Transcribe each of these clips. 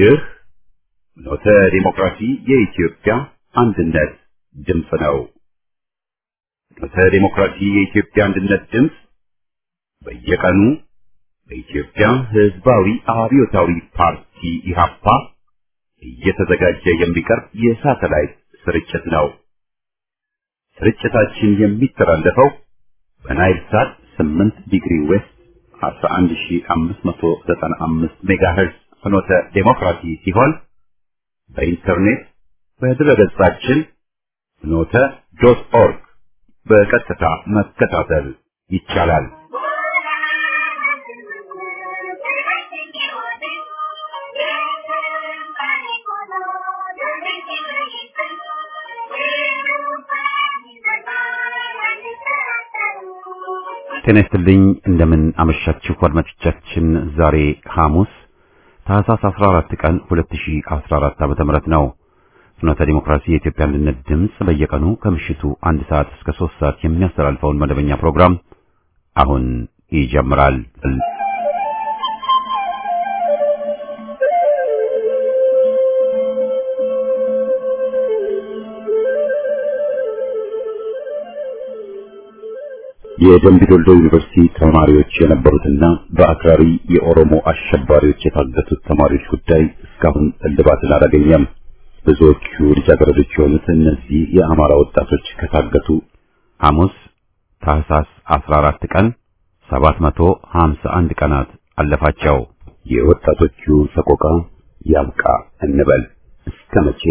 ይህ ኖተ ዲሞክራሲ የኢትዮጵያ አንድነት ድምፅ ነው። ኖተ ዲሞክራሲ የኢትዮጵያ አንድነት ድምፅ በየቀኑ በኢትዮጵያ ሕዝባዊ አብዮታዊ ፓርቲ ኢህአፓ እየተዘጋጀ የሚቀርብ የሳተላይት ስርጭት ነው። ስርጭታችን የሚተላለፈው በናይል ሳት 8 ዲግሪ ዌስት 11595 ሜጋሄርዝ ፍኖተ ዴሞክራሲ ሲሆን በኢንተርኔት በድረገጻችን ፍኖተ ዶት ኦርግ በቀጥታ መከታተል ይቻላል። ጤና ይስጥልኝ። እንደምን አመሻችሁ አድማጮቻችን። ዛሬ ሐሙስ ታህሳስ 14 ቀን 2014 ዓመተ ምህረት ነው። ፍኖተ ዲሞክራሲ የኢትዮጵያ አንድነት ድምፅ በየቀኑ ከምሽቱ አንድ ሰዓት እስከ 3 ሰዓት የሚያስተላልፈውን መደበኛ ፕሮግራም አሁን ይጀምራል። የደምቢ ዶልዶ ዩኒቨርሲቲ ተማሪዎች የነበሩትና በአክራሪ የኦሮሞ አሸባሪዎች የታገቱት ተማሪዎች ጉዳይ እስካሁን እልባትን አላገኘም። ብዙዎቹ ልጃገረዶች የሆኑት እነዚህ የአማራ ወጣቶች ከታገቱ ሐሙስ ታህሳስ 14 ቀን 751 ቀናት አለፋቸው። የወጣቶቹ ሰቆቃ ያብቃ እንበል እስከ መቼ?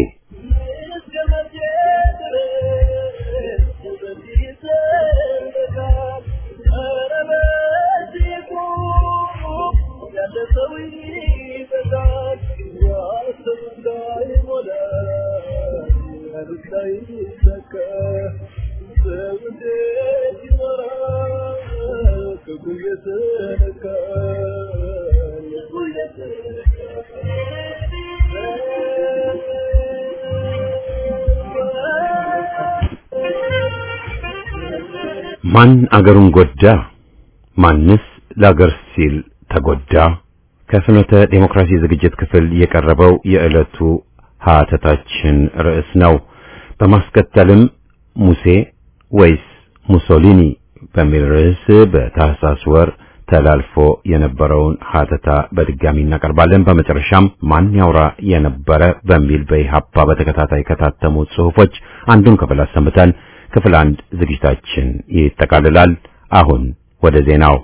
ማን አገሩን ጎዳ? ማንስ ለአገር ሲል ተጎዳ? ከፍኖተ ዴሞክራሲ ዝግጅት ክፍል የቀረበው የዕለቱ ሀተታችን ርዕስ ነው። በማስከተልም ሙሴ ወይስ ሙሶሊኒ በሚል ርዕስ በታህሳስ ወር ተላልፎ የነበረውን ሀተታ በድጋሚ እናቀርባለን። በመጨረሻም ማን ያውራ የነበረ በሚል በኢህአፓ በተከታታይ ከታተሙ ጽሑፎች አንዱን ክፍል አሰምተን ክፍል አንድ ዝግጅታችን ይጠቃልላል። አሁን ወደ ዜናው።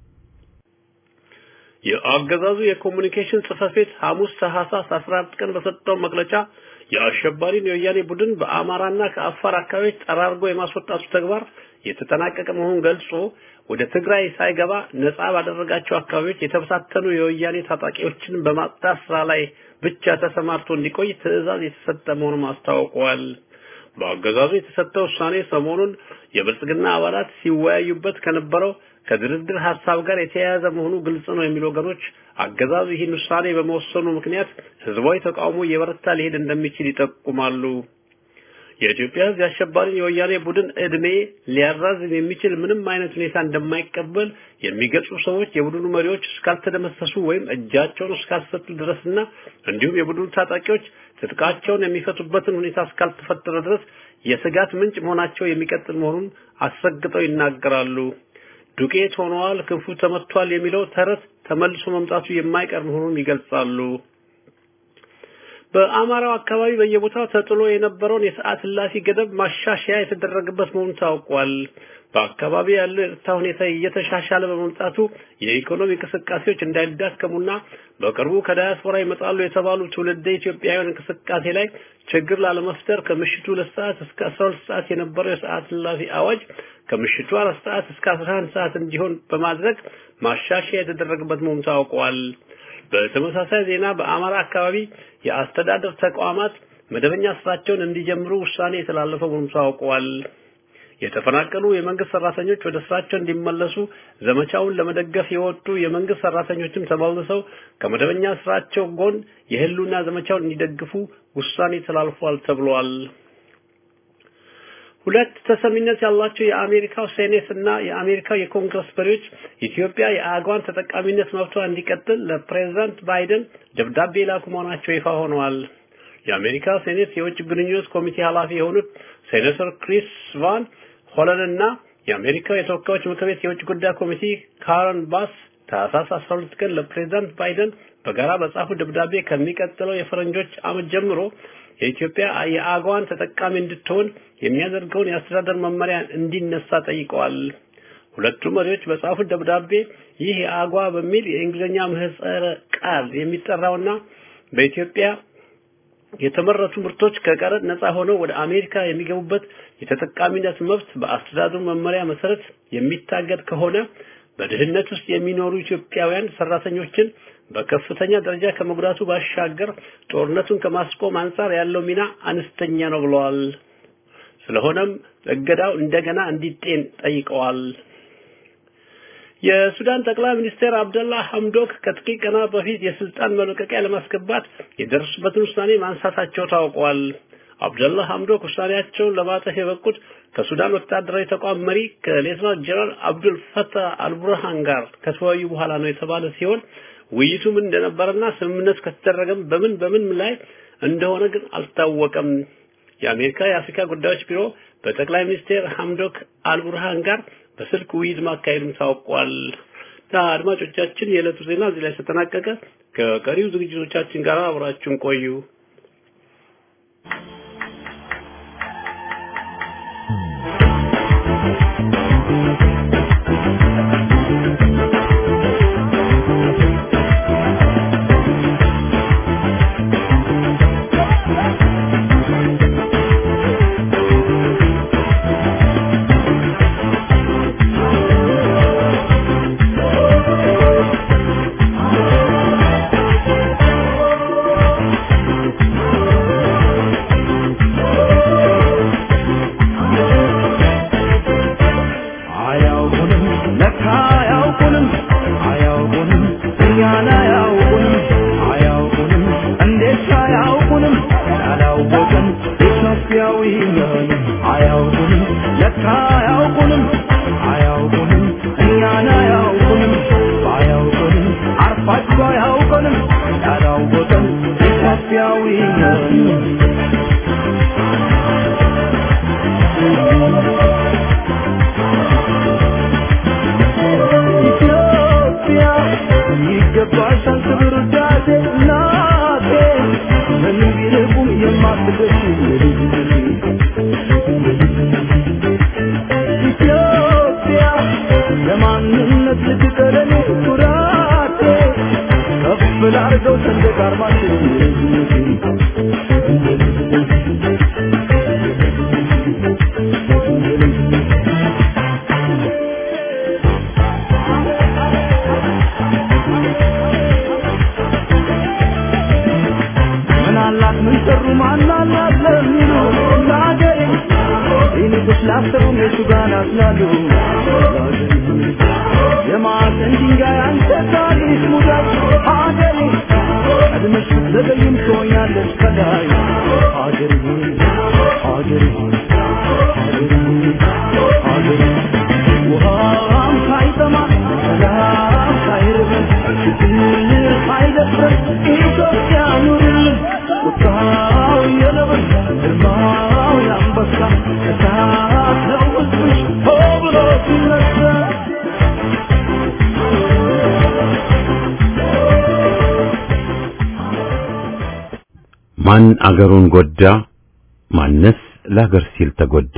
የአገዛዙ የኮሙኒኬሽን ጽሕፈት ቤት ሐሙስ ታህሳስ 14 ቀን በሰጠው መግለጫ የአሸባሪን የወያኔ ቡድን በአማራና ከአፋር አካባቢዎች ጠራርጎ የማስወጣቱ ተግባር የተጠናቀቀ መሆኑን ገልጾ ወደ ትግራይ ሳይገባ ነጻ ባደረጋቸው አካባቢዎች የተበታተኑ የወያኔ ታጣቂዎችን በማጽዳት ስራ ላይ ብቻ ተሰማርቶ እንዲቆይ ትዕዛዝ የተሰጠ መሆኑን አስታውቀዋል። በአገዛዙ የተሰጠው ውሳኔ ሰሞኑን የብልጽግና አባላት ሲወያዩበት ከነበረው ከድርድር ሀሳብ ጋር የተያያዘ መሆኑ ግልጽ ነው የሚሉ ወገኖች አገዛዙ ይህን ውሳኔ በመወሰኑ ምክንያት ህዝባዊ ተቃውሞ እየበረታ ሊሄድ እንደሚችል ይጠቁማሉ። የኢትዮጵያ ህዝብ የአሸባሪን የወያኔ ቡድን እድሜ ሊያራዝም የሚችል ምንም አይነት ሁኔታ እንደማይቀበል የሚገልጹ ሰዎች የቡድኑ መሪዎች እስካልተደመሰሱ ወይም እጃቸውን እስካልሰጡ ድረስና እንዲሁም የቡድኑ ታጣቂዎች ትጥቃቸውን የሚፈቱበትን ሁኔታ እስካልተፈጠረ ድረስ የስጋት ምንጭ መሆናቸው የሚቀጥል መሆኑን አስረግጠው ይናገራሉ። ዱቄት ሆነዋል፣ ክንፉ ተመቷል የሚለው ተረት ተመልሶ መምጣቱ የማይቀር መሆኑን ይገልጻሉ። በአማራው አካባቢ በየቦታው ተጥሎ የነበረውን የሰዓት እላፊ ገደብ ማሻሻያ የተደረገበት መሆኑ ታውቋል። በአካባቢ ያለው የጸጥታ ሁኔታ እየተሻሻለ በመምጣቱ የኢኮኖሚ እንቅስቃሴዎች እንዳይዳከሙና በቅርቡ ከዳያስፖራ ይመጣሉ የተባሉ ትውልደ ኢትዮጵያውያን እንቅስቃሴ ላይ ችግር ላለመፍጠር ከምሽቱ ሁለት ሰዓት እስከ አስራ ሁለት ሰዓት የነበረው የሰዓት እላፊ አዋጅ ከምሽቱ አራት ሰዓት እስከ አስራ አንድ ሰዓት እንዲሆን በማድረግ ማሻሻያ የተደረገበት መሆኑ ታውቋል። በተመሳሳይ ዜና በአማራ አካባቢ የአስተዳደር ተቋማት መደበኛ ስራቸውን እንዲጀምሩ ውሳኔ የተላለፈ መሆኑ ታውቋል። የተፈናቀሉ የመንግስት ሰራተኞች ወደ ስራቸው እንዲመለሱ ዘመቻውን ለመደገፍ የወጡ የመንግስት ሰራተኞችም ተመልሰው ከመደበኛ ስራቸው ጎን የህልውና ዘመቻውን እንዲደግፉ ውሳኔ ተላልፏል ተብሏል። ሁለት ተሰሚነት ያላቸው የአሜሪካው ሴኔት እና የአሜሪካው የኮንግረስ መሪዎች ኢትዮጵያ የአገዋን ተጠቃሚነት መብቷ እንዲቀጥል ለፕሬዝዳንት ባይደን ደብዳቤ ላኩ መሆናቸው ይፋ ሆነዋል። የአሜሪካ ሴኔት የውጭ ግንኙነት ኮሚቴ ኃላፊ የሆኑት ሴኔተር ክሪስ ቫን ሆለን እና የአሜሪካ የተወካዮች ምክር ቤት የውጭ ጉዳይ ኮሚቴ ካረን ባስ ታህሳስ 12 ቀን ለፕሬዝዳንት ባይደን በጋራ በጻፉ ደብዳቤ ከሚቀጥለው የፈረንጆች ዓመት ጀምሮ የኢትዮጵያ የአገዋን ተጠቃሚ እንድትሆን የሚያደርገውን የአስተዳደር መመሪያ እንዲነሳ ጠይቀዋል። ሁለቱ መሪዎች በጻፉት ደብዳቤ ይህ የአገዋ በሚል የእንግሊዝኛ ምህጻረ ቃል የሚጠራውና በኢትዮጵያ የተመረቱ ምርቶች ከቀረጥ ነፃ ሆነው ወደ አሜሪካ የሚገቡበት የተጠቃሚነት መብት በአስተዳደሩ መመሪያ መሰረት የሚታገድ ከሆነ በድህነት ውስጥ የሚኖሩ ኢትዮጵያውያን ሰራተኞችን በከፍተኛ ደረጃ ከመጉዳቱ ባሻገር ጦርነቱን ከማስቆም አንጻር ያለው ሚና አነስተኛ ነው ብለዋል። ስለሆነም እገዳው እንደገና እንዲጤን ጠይቀዋል። የሱዳን ጠቅላይ ሚኒስትር አብደላ ሐምዶክ ከጥቂት ቀናት በፊት የስልጣን መልቀቂያ ለማስገባት የደረሱበትን ውሳኔ ማንሳታቸው ታውቋል። አብደላ ሐምዶክ ውሳኔያቸውን ለማጠፍ የበቁት ከሱዳን ወታደራዊ ተቋም መሪ ከሌተናንት ጀነራል አብዱል ፈታህ አልቡርሃን ጋር ከተወያዩ በኋላ ነው የተባለ ሲሆን ውይይቱ ምን እንደነበረና ስምምነት ከተደረገም በምን በምን ላይ እንደሆነ ግን አልታወቀም። የአሜሪካ የአፍሪካ ጉዳዮች ቢሮ በጠቅላይ ሚኒስትር ሐምዶክ አልቡርሃን ጋር በስልክ ውይይት ማካሄዱም ታውቋል። አድማጮቻችን የዕለቱ ዜና እዚህ ላይ ተጠናቀቀ። ከቀሪው ዝግጅቶቻችን ጋር አብራችሁን ቆዩ። ማን አገሩን ጎዳ? ማንስ ለሀገር ሲል ተጎዳ?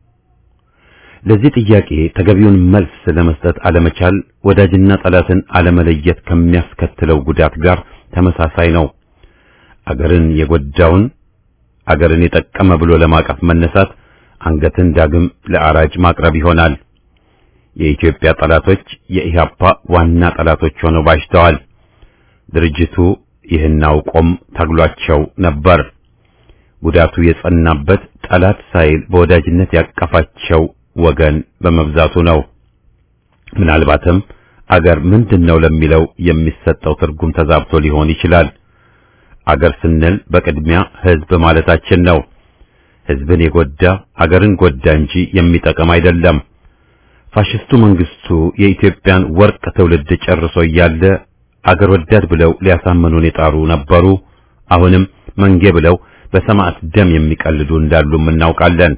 ለዚህ ጥያቄ ተገቢውን መልስ ለመስጠት አለመቻል ወዳጅና ጠላትን አለመለየት ከሚያስከትለው ጉዳት ጋር ተመሳሳይ ነው። አገርን የጎዳውን አገርን የጠቀመ ብሎ ለማቀፍ መነሳት አንገትን ዳግም ለአራጅ ማቅረብ ይሆናል። የኢትዮጵያ ጠላቶች የኢህአፓ ዋና ጠላቶች ሆነው ባሽተዋል። ድርጅቱ ይህን አውቆም ታግሏቸው ነበር። ጉዳቱ የጸናበት ጠላት ሳይል በወዳጅነት ያቀፋቸው ወገን በመብዛቱ ነው። ምናልባትም አገር ምንድነው ለሚለው የሚሰጠው ትርጉም ተዛብቶ ሊሆን ይችላል። አገር ስንል በቅድሚያ ህዝብ ማለታችን ነው። ሕዝብን የጎዳ አገርን ጎዳ እንጂ የሚጠቅም አይደለም። ፋሽስቱ መንግስቱ የኢትዮጵያን ወርቅ ትውልድ ጨርሶ እያለ አገር ወዳድ ብለው ሊያሳምኑን የጣሩ ነበሩ። አሁንም መንጌ ብለው በሰማዕት ደም የሚቀልዱ እንዳሉም እናውቃለን።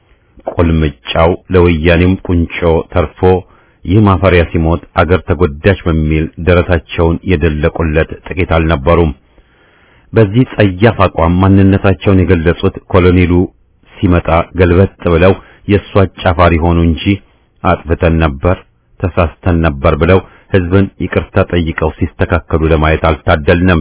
ቁልምጫው ለወያኔም ቁንጮ ተርፎ ይህ ማፈሪያ ሲሞት አገር ተጎዳች በሚል ደረታቸውን የደለቁለት ጥቂት አልነበሩም። በዚህ ጸያፍ አቋም ማንነታቸውን የገለጹት ኮሎኔሉ ሲመጣ ገልበጥ ብለው የእሱ አጫፋሪ ሆኑ እንጂ አጥፍተን ነበር፣ ተሳስተን ነበር ብለው ሕዝብን ይቅርታ ጠይቀው ሲስተካከሉ ለማየት አልታደልንም።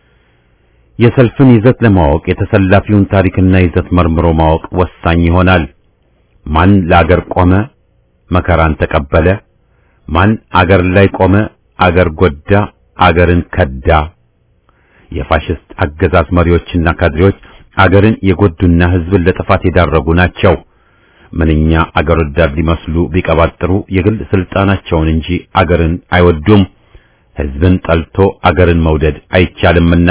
የሰልፍን ይዘት ለማወቅ የተሰላፊውን ታሪክና ይዘት መርምሮ ማወቅ ወሳኝ ይሆናል። ማን ለአገር ቆመ፣ መከራን ተቀበለ? ማን አገር ላይ ቆመ፣ አገር ጎዳ፣ አገርን ከዳ? የፋሽስት አገዛዝ መሪዎችና ካድሬዎች አገርን የጎዱና ሕዝብን ለጥፋት የዳረጉ ናቸው። ምንኛ አገር ወዳድ ሊመስሉ ቢቀባጥሩ የግል ስልጣናቸውን እንጂ አገርን አይወዱም። ሕዝብን ጠልቶ አገርን መውደድ አይቻልምና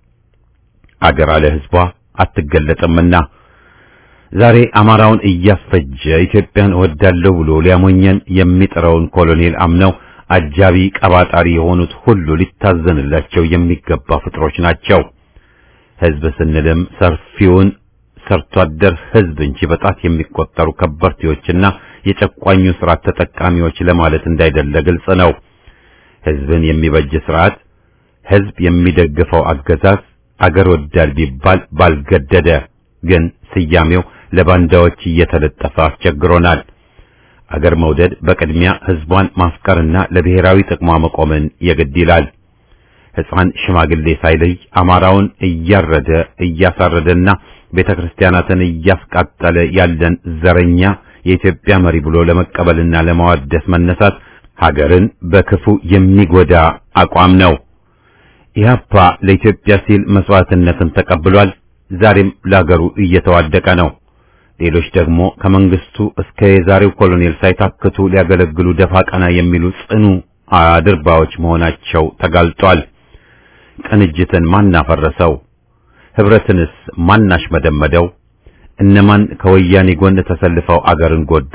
አገር አለ ሕዝቧ አትገለጥምና ዛሬ አማራውን እያስፈጀ ኢትዮጵያን እወዳለሁ ብሎ ሊያሞኘን የሚጥረውን ኮሎኔል አምነው አጃቢ ቀባጣሪ የሆኑት ሁሉ ሊታዘንላቸው የሚገባ ፍጥሮች ናቸው። ሕዝብ ስንልም ሰፊውን ሰርቶ አደር ሕዝብ እንጂ በጣት የሚቆጠሩ ከበርቴዎችና የጨቋኙ ስርዓት ተጠቃሚዎች ለማለት እንዳይደለ ግልጽ ነው። ሕዝብን የሚበጅ ስርዓት፣ ሕዝብ የሚደግፈው አገዛዝ አገር ወዳድ ቢባል ባልገደደ፣ ግን ስያሜው ለባንዳዎች እየተለጠፈ አስቸግሮናል። አገር መውደድ በቅድሚያ ሕዝቧን ማፍቀርና ለብሔራዊ ጥቅሟ መቆምን የግድ ይላል። ሕፃን ሽማግሌ ሳይለይ አማራውን እያረደ እያሳረደና ቤተ ክርስቲያናትን እያስቃጠለ ያለን ዘረኛ የኢትዮጵያ መሪ ብሎ ለመቀበልና ለማዋደስ መነሳት ሀገርን በክፉ የሚጎዳ አቋም ነው። ኢህአፓ ለኢትዮጵያ ሲል መስዋዕትነትን ተቀብሏል። ዛሬም ለሀገሩ እየተዋደቀ ነው። ሌሎች ደግሞ ከመንግስቱ እስከ የዛሬው ኮሎኔል ሳይታክቱ ሊያገለግሉ ደፋ ቀና የሚሉ ጽኑ አድርባዎች መሆናቸው ተጋልጧል። ቅንጅትን ማን አፈረሰው? ህብረትንስ ማን አሽመደመደው? እነማን ከወያኔ ጎን ተሰልፈው አገርን ጎዱ?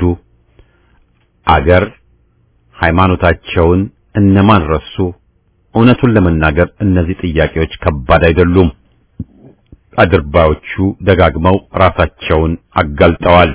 አገር ሃይማኖታቸውን እነማን ረሱ? እውነቱን ለመናገር እነዚህ ጥያቄዎች ከባድ አይደሉም። አድርባዮቹ ደጋግመው ራሳቸውን አጋልጠዋል።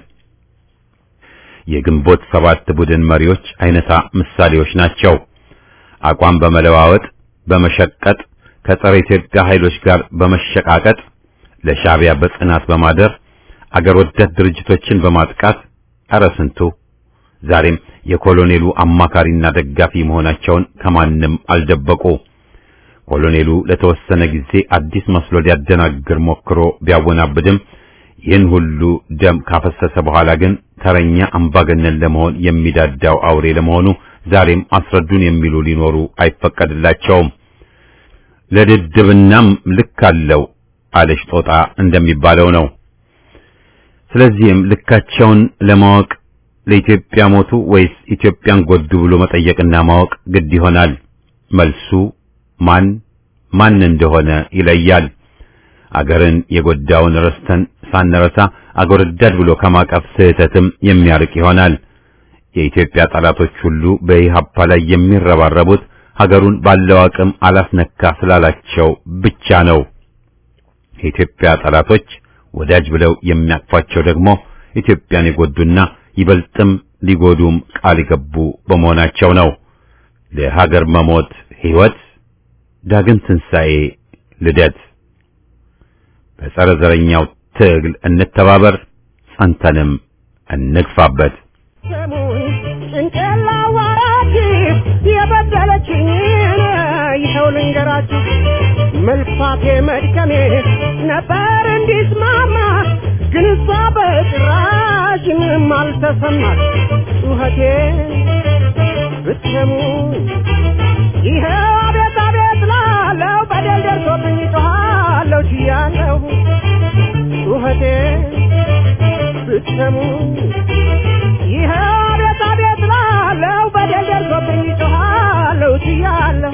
የግንቦት ሰባት ቡድን መሪዎች አይነታ ምሳሌዎች ናቸው። አቋም በመለዋወጥ በመሸቀጥ ከጸረ ኢትዮጵያ ኃይሎች ጋር በመሸቃቀጥ ለሻዕቢያ በጽናት በማደር አገር ወዳድ ድርጅቶችን በማጥቃት ኧረ ስንቱ ዛሬም የኮሎኔሉ አማካሪና ደጋፊ መሆናቸውን ከማንም አልደበቁ። ኮሎኔሉ ለተወሰነ ጊዜ አዲስ መስሎ ሊያደናግር ሞክሮ ቢያወናብድም ይህን ሁሉ ደም ካፈሰሰ በኋላ ግን ተረኛ አምባገነን ለመሆን የሚዳዳው አውሬ ለመሆኑ ዛሬም አስረዱን የሚሉ ሊኖሩ አይፈቀድላቸውም። ለድድብናም ልክ አለው አለሽ ጦጣ እንደሚባለው ነው። ስለዚህም ልካቸውን ለማወቅ ለኢትዮጵያ ሞቱ ወይስ ኢትዮጵያን ጎዱ ብሎ መጠየቅና ማወቅ ግድ ይሆናል። መልሱ ማን ማን እንደሆነ ይለያል። አገርን የጎዳውን ረስተን ሳንረሳ አገር ወዳድ ብሎ ከማቀፍ ስህተትም የሚያርቅ ይሆናል። የኢትዮጵያ ጠላቶች ሁሉ በኢህአፓ ላይ የሚረባረቡት ሀገሩን ባለው አቅም አላስነካ ስላላቸው ብቻ ነው። የኢትዮጵያ ጠላቶች ወዳጅ ብለው የሚያቅፏቸው ደግሞ ኢትዮጵያን የጎዱና ይበልጥም ሊጎዱም ቃል የገቡ በመሆናቸው ነው። ለሀገር መሞት ሕይወት፣ ዳግም ትንሣኤ፣ ልደት። በጸረ ዘረኛው ትግል እንተባበር፣ ጸንተንም እንግፋበት። ጭንቅላ ዋራች የበደለችኝ ይኸው ልንገራችሁ መልፋቴ መድከሜ ነበር እንዲስማማ ግን እሷ በጭራሽ ምንም አልተሰማት ጩኸቴ ብትሰሙ ይኸው አቤት አቤት ላለው በደል ደርሶብኝ ጮኻለሁ ችያለሁ ጩኸቴ ብትሰሙ ይኸው አቤት አቤት ላለው በደል ደርሶብኝ ጮኻለሁ ችያለሁ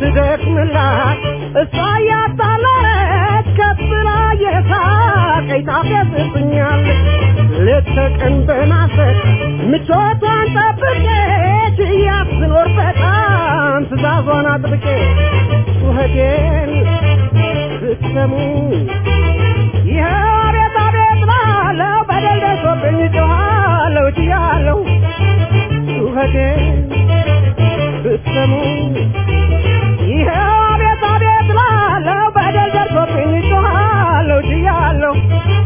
ስደክምላት እሷ እያጣለች ከብላ የሳቀኝ ታፈስብኛለች ሌት ተቀን በናፈቅ ምቾቷን ጠብቄ ችያት ስኖር በጣም ትእዛዟን አጥብቄ ጩኸቴን ስትሰሙ ይኸው አቤት አቤት ላለው በደል ደርሶብኝ ጮኻለሁ ችያለሁ ጩኸቴን ስትሰሙ ይኸው አቤት አቤት ላለው በደል ደርሶብኝ ጮኻለሁ ችያለሁ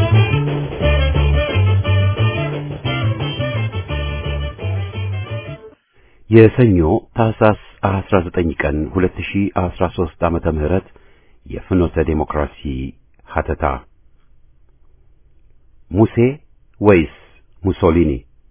የሰኞ ታህሳስ 19 ቀን 2013 ዓመተ ምህረት የፍኖተ ዴሞክራሲ ሀተታ ሙሴ ወይስ ሙሶሊኒ?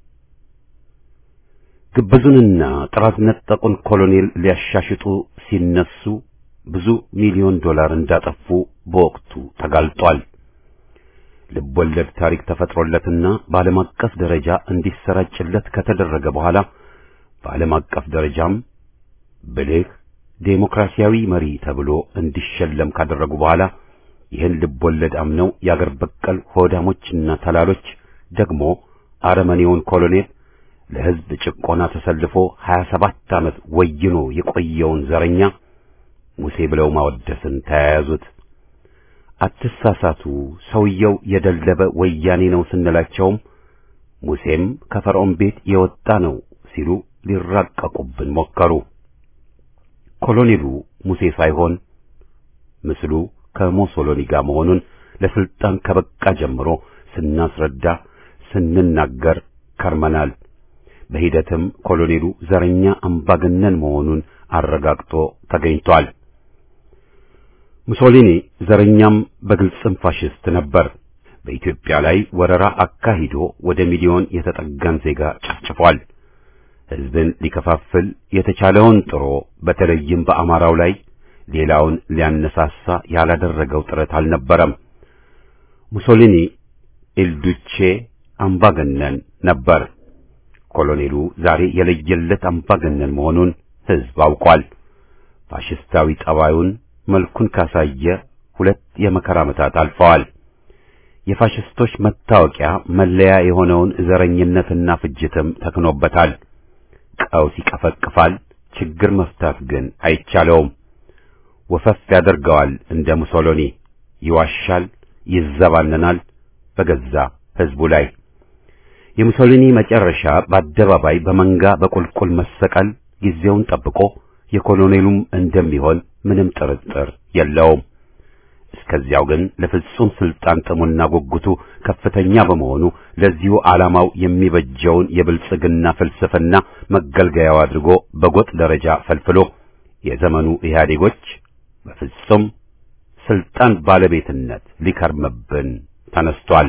ግብዙንና ጥራት ነጠቁን ኮሎኔል ሊያሻሽጡ ሲነሱ ብዙ ሚሊዮን ዶላር እንዳጠፉ በወቅቱ ተጋልጧል። ልቦለድ ታሪክ ተፈጥሮለትና በዓለም አቀፍ ደረጃ እንዲሰራጭለት ከተደረገ በኋላ በዓለም አቀፍ ደረጃም ብልህ ዴሞክራሲያዊ መሪ ተብሎ እንዲሸለም ካደረጉ በኋላ ይህን ልቦለድ አምነው የአገር በቀል ሆዳሞችና ተላሎች ደግሞ አረመኔውን ኮሎኔል ለሕዝብ ጭቆና ተሰልፎ 27 ዓመት ወይኖ የቆየውን ዘረኛ ሙሴ ብለው ማወደስን ተያያዙት። አትሳሳቱ፣ ሰውየው የደለበ ወያኔ ነው ስንላቸውም ሙሴም ከፈርዖን ቤት የወጣ ነው ሲሉ ሊራቀቁብን ሞከሩ። ኮሎኔሉ ሙሴ ሳይሆን ምስሉ ከሞሶሎኒ ጋር መሆኑን ለስልጣን ከበቃ ጀምሮ ስናስረዳ ስንናገር ከርመናል። በሂደትም ኮሎኔሉ ዘረኛ አምባገነን መሆኑን አረጋግጦ ተገኝቷል። ሙሶሊኒ ዘረኛም በግልጽም ፋሽስት ነበር። በኢትዮጵያ ላይ ወረራ አካሂዶ ወደ ሚሊዮን የተጠጋን ዜጋ ጨፍጭፏል። ሕዝብን ሊከፋፍል የተቻለውን ጥሮ በተለይም በአማራው ላይ ሌላውን ሊያነሳሳ ያላደረገው ጥረት አልነበረም። ሙሶሊኒ ኢልዱቼ አምባገነን ነበር። ኮሎኔሉ ዛሬ የለየለት አምባገነን መሆኑን ሕዝብ አውቋል። ፋሽስታዊ ጠባዩን መልኩን ካሳየ ሁለት የመከራ ዓመታት አልፈዋል። የፋሽስቶች መታወቂያ መለያ የሆነውን ዘረኝነትና ፍጅትም ተክኖበታል። ቀውስ ይቀፈቅፋል፣ ችግር መፍታት ግን አይቻለውም። ወፈፍ ያደርገዋል እንደ ሙሶሎኒ፣ ይዋሻል፣ ይዘባነናል በገዛ ሕዝቡ ላይ። የሙሶሊኒ መጨረሻ በአደባባይ በመንጋ በቁልቁል መሰቀል ጊዜውን ጠብቆ የኮሎኔሉም እንደሚሆን ምንም ጥርጥር የለውም። እስከዚያው ግን ለፍጹም ስልጣን ጥሙና ጉጉቱ ከፍተኛ በመሆኑ ለዚሁ ዓላማው የሚበጀውን የብልጽግና ፍልስፍና መገልገያው አድርጎ በጎጥ ደረጃ ፈልፍሎ የዘመኑ ኢህአዴጎች በፍጹም ስልጣን ባለቤትነት ሊከርምብን ተነስቷል።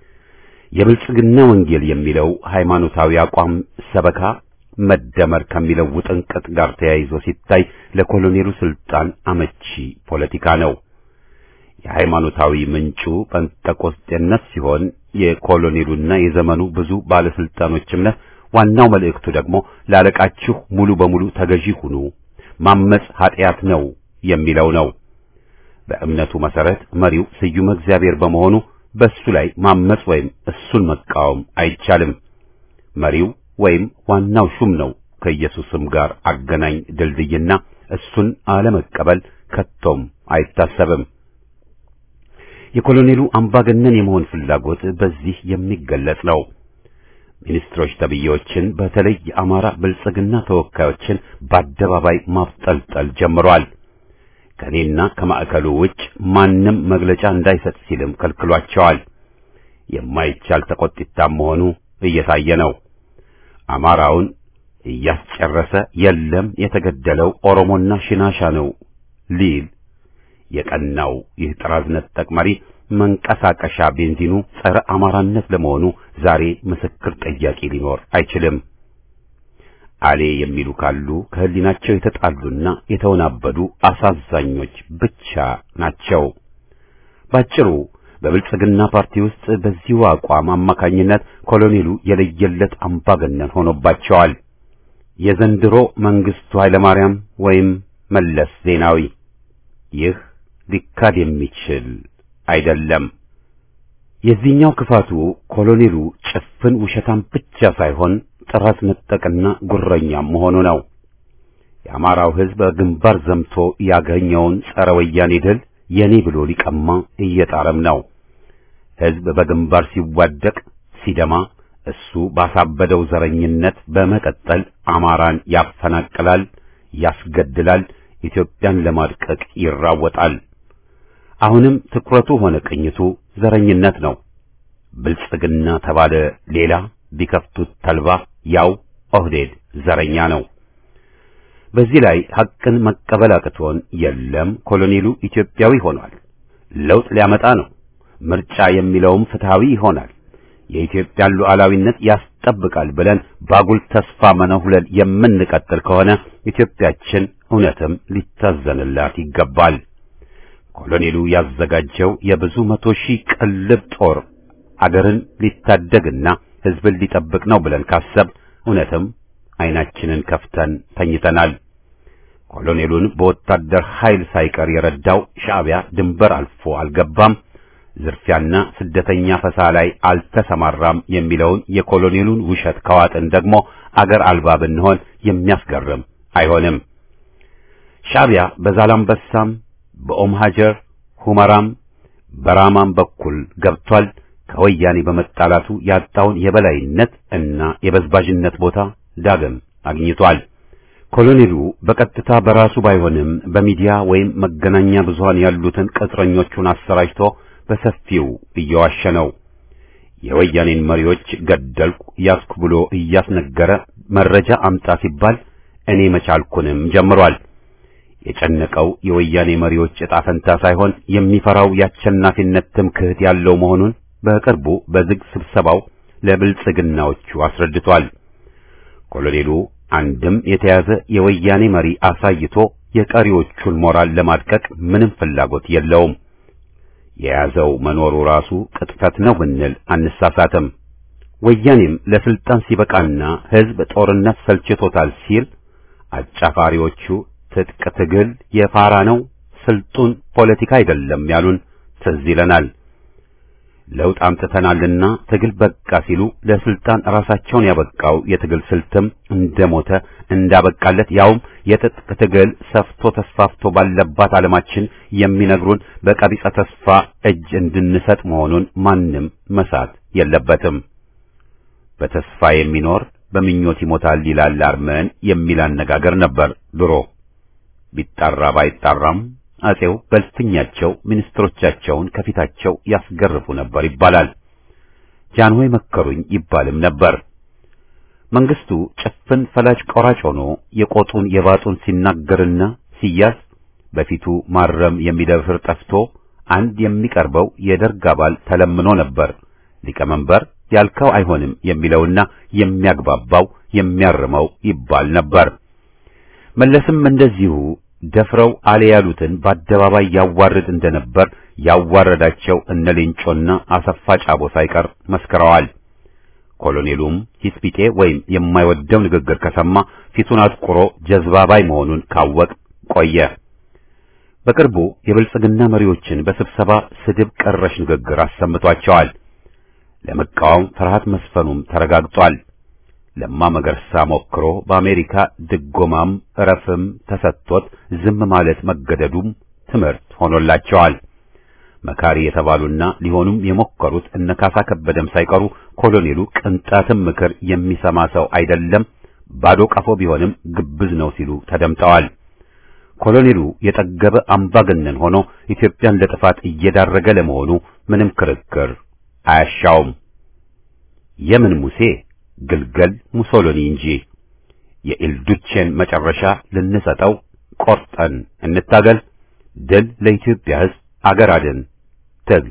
የብልጽግና ወንጌል የሚለው ሃይማኖታዊ አቋም ሰበካ መደመር ከሚለው ውጥንቅጥ ጋር ተያይዞ ሲታይ ለኮሎኔሉ ስልጣን አመቺ ፖለቲካ ነው። የሃይማኖታዊ ምንጩ ጴንጠቆስጤነት ሲሆን የኮሎኔሉና የዘመኑ ብዙ ባለስልጣኖች እምነት ዋናው መልእክቱ ደግሞ ላለቃችሁ ሙሉ በሙሉ ተገዢ ሁኑ፣ ማመጽ ኃጢአት ነው የሚለው ነው። በእምነቱ መሰረት መሪው ስዩመ እግዚአብሔር በመሆኑ በእሱ ላይ ማመጽ ወይም እሱን መቃወም አይቻልም። መሪው ወይም ዋናው ሹም ነው ከኢየሱስም ጋር አገናኝ ድልድይና እሱን አለመቀበል ከቶም አይታሰብም። የኮሎኔሉ አምባገነን የመሆን ፍላጎት በዚህ የሚገለጽ ነው። ሚኒስትሮች ተብዬዎችን በተለይ የአማራ ብልጽግና ተወካዮችን በአደባባይ ማብጠልጠል ጀምሯል። ከኔና ከማዕከሉ ውጭ ማንም መግለጫ እንዳይሰጥ ሲልም ከልክሏቸዋል። የማይቻል ተቆጥታም መሆኑ እየታየ ነው። አማራውን እያስጨረሰ የለም የተገደለው ኦሮሞና ሽናሻ ነው ሊል የቀናው ይህ ጥራዝ ነጠቅ መሪ መንቀሳቀሻ ቤንዚኑ ጸረ አማራነት ለመሆኑ ዛሬ ምስክር ጠያቂ ሊኖር አይችልም። አሌ የሚሉ ካሉ ከህሊናቸው የተጣሉና የተወናበዱ አሳዛኞች ብቻ ናቸው። ባጭሩ በብልጽግና ፓርቲ ውስጥ በዚሁ አቋም አማካኝነት ኮሎኔሉ የለየለት አምባገነን ሆኖባቸዋል። የዘንድሮ መንግስቱ ኃይለማርያም ወይም መለስ ዜናዊ። ይህ ሊካድ የሚችል አይደለም። የዚህኛው ክፋቱ ኮሎኔሉ ጭፍን ውሸታም ብቻ ሳይሆን ጥራት ነጠቅና ጉረኛም መሆኑ ነው። የአማራው ሕዝብ በግንባር ዘምቶ ያገኘውን ጸረ ወያኔ ድል የኔ ብሎ ሊቀማ እየጣረም ነው። ሕዝብ በግንባር ሲዋደቅ ሲደማ እሱ ባሳበደው ዘረኝነት በመቀጠል አማራን ያፈናቅላል፣ ያስገድላል፣ ኢትዮጵያን ለማድቀቅ ይራወጣል። አሁንም ትኩረቱ ሆነ ቅኝቱ ዘረኝነት ነው። ብልጽግና ተባለ ሌላ፣ ቢከፍቱት ተልባ ያው ኦህዴድ ዘረኛ ነው። በዚህ ላይ ሐቅን መቀበል አቅቶን የለም ኮሎኔሉ ኢትዮጵያዊ ሆኗል፣ ለውጥ ሊያመጣ ነው፣ ምርጫ የሚለውም ፍትሃዊ ይሆናል፣ የኢትዮጵያን ሉዓላዊነት ያስጠብቃል ብለን ባጉል ተስፋ መነሁለል የምንቀጥል ከሆነ ኢትዮጵያችን እውነትም ሊታዘንላት ይገባል። ኮሎኔሉ ያዘጋጀው የብዙ መቶ ሺህ ቅልብ ጦር አገርን ሊታደግና ሕዝብን ሊጠብቅ ነው ብለን ካሰብ እውነትም ዓይናችንን ከፍተን ተኝተናል። ኮሎኔሉን በወታደር ኃይል ሳይቀር የረዳው ሻዕቢያ ድንበር አልፎ አልገባም፣ ዝርፊያና ስደተኛ ፈሳ ላይ አልተሰማራም የሚለውን የኮሎኔሉን ውሸት ከዋጥን ደግሞ አገር አልባ ብንሆን የሚያስገርም አይሆንም። ሻዕቢያ በዛላምበሳም በኦም ሀጀር ሁመራም በራማም በኩል ገብቷል። ከወያኔ በመጣላቱ ያጣውን የበላይነት እና የበዝባዥነት ቦታ ዳግም አግኝቷል። ኮሎኔሉ በቀጥታ በራሱ ባይሆንም በሚዲያ ወይም መገናኛ ብዙሃን ያሉትን ቅጥረኞቹን አሰራጭቶ በሰፊው እየዋሸ ነው። የወያኔን መሪዎች ገደልኩ ያስኩ ብሎ እያስነገረ መረጃ አምጣ ሲባል እኔ መቻልኩንም ጀምሯል። የጨነቀው የወያኔ መሪዎች ዕጣ ፈንታ ሳይሆን የሚፈራው የአሸናፊነት ትምክህት ያለው መሆኑን በቅርቡ በዝግ ስብሰባው ለብልጽግናዎቹ አስረድቷል። ኮሎኔሉ አንድም የተያዘ የወያኔ መሪ አሳይቶ የቀሪዎቹን ሞራል ለማድቀቅ ምንም ፍላጎት የለውም። የያዘው መኖሩ ራሱ ቅጥፈት ነው ብንል አንሳሳትም። ወያኔም ለስልጣን ሲበቃና ሕዝብ ጦርነት ሰልችቶታል ሲል አጫፋሪዎቹ ትጥቅ ትግል የፋራ ነው፣ ስልጡን ፖለቲካ አይደለም ያሉን ትዝ ይለናል። ለውጥ አምጥተናልና ትግል በቃ ሲሉ ለስልጣን ራሳቸውን ያበቃው የትግል ስልትም እንደሞተ እንዳበቃለት ያውም የትጥቅ ትግል ሰፍቶ ተስፋፍቶ ባለባት ዓለማችን የሚነግሩን በቀቢጸ ተስፋ እጅ እንድንሰጥ መሆኑን ማንም መሳት የለበትም። በተስፋ የሚኖር በምኞት ይሞታል ይላል አርመን የሚል አነጋገር ነበር ድሮ። ቢጣራ ባይጣራም አጼው በልፍኛቸው ሚኒስትሮቻቸውን ከፊታቸው ያስገርፉ ነበር ይባላል። ጃንሆይ መከሩኝ ይባልም ነበር። መንግስቱ ጭፍን ፈላጭ ቆራጭ ሆኖ የቆጡን የባጡን ሲናገርና ሲያዝ በፊቱ ማረም የሚደፍር ጠፍቶ አንድ የሚቀርበው የደርግ አባል ተለምኖ ነበር ሊቀመንበር ያልከው አይሆንም የሚለውና የሚያግባባው የሚያርመው ይባል ነበር። መለስም እንደዚሁ ደፍረው አለ ያሉትን በአደባባይ ያዋርድ እንደነበር ያዋረዳቸው እነ ሌንጮና አሰፋ ጫቦ ሳይቀር መስክረዋል። ኮሎኔሉም ሂስፒቴ ወይም የማይወደው ንግግር ከሰማ ፊቱን አጥቁሮ ጀዝባባይ መሆኑን ካወቅ ቆየ። በቅርቡ የብልጽግና መሪዎችን በስብሰባ ስድብ ቀረሽ ንግግር አሰምቷቸዋል። ለመቃወም ፍርሃት መስፈኑም ተረጋግጧል። ለማ መገርሳ ሞክሮ በአሜሪካ ድጎማም እረፍም ተሰጥቶት ዝም ማለት መገደዱም ትምህርት ሆኖላቸዋል። መካሪ የተባሉና ሊሆኑም የሞከሩት እነ ካሳ ከበደም ሳይቀሩ ኮሎኔሉ ቅንጣትም ምክር የሚሰማ ሰው አይደለም፣ ባዶ ቀፎ ቢሆንም ግብዝ ነው ሲሉ ተደምጠዋል። ኮሎኔሉ የጠገበ አምባገነን ሆኖ ኢትዮጵያን ለጥፋት እየዳረገ ለመሆኑ ምንም ክርክር አያሻውም። የምን ሙሴ ግልገል ሙሶሎኒ እንጂ የኢልዱቼን መጨረሻ ልንሰጠው ቆርጠን እንታገል። ድል ለኢትዮጵያ ሕዝብ፣ አገር አድን ትግል።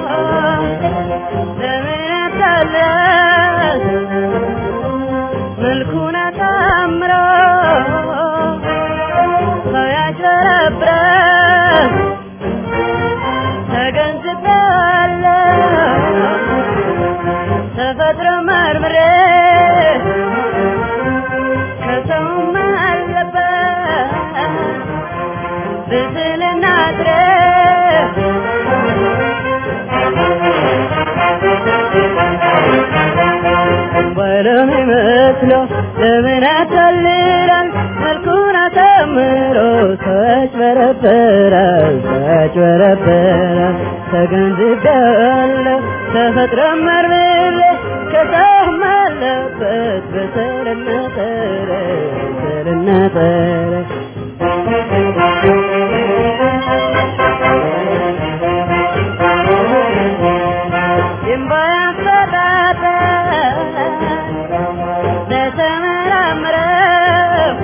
Thank you. መልኩን አሳምሮ ሰው ያጭበረብራል ተገንዝቤያለሁ ተፈጥሮ መርምሬ ከሰውም አለበት ብስልና ጥረት ወለም ይመስለው ለምን ያታልላል መልኩን አሳምሮ ሰው ያጭበረብራል ሰው ያጭበረብራል ተገንዝቤያለሁ ተፈጥሮ መርምሬ ከሰውም አለበት በሰልና ጥረት በሰልና ጥረት ለተመራመረው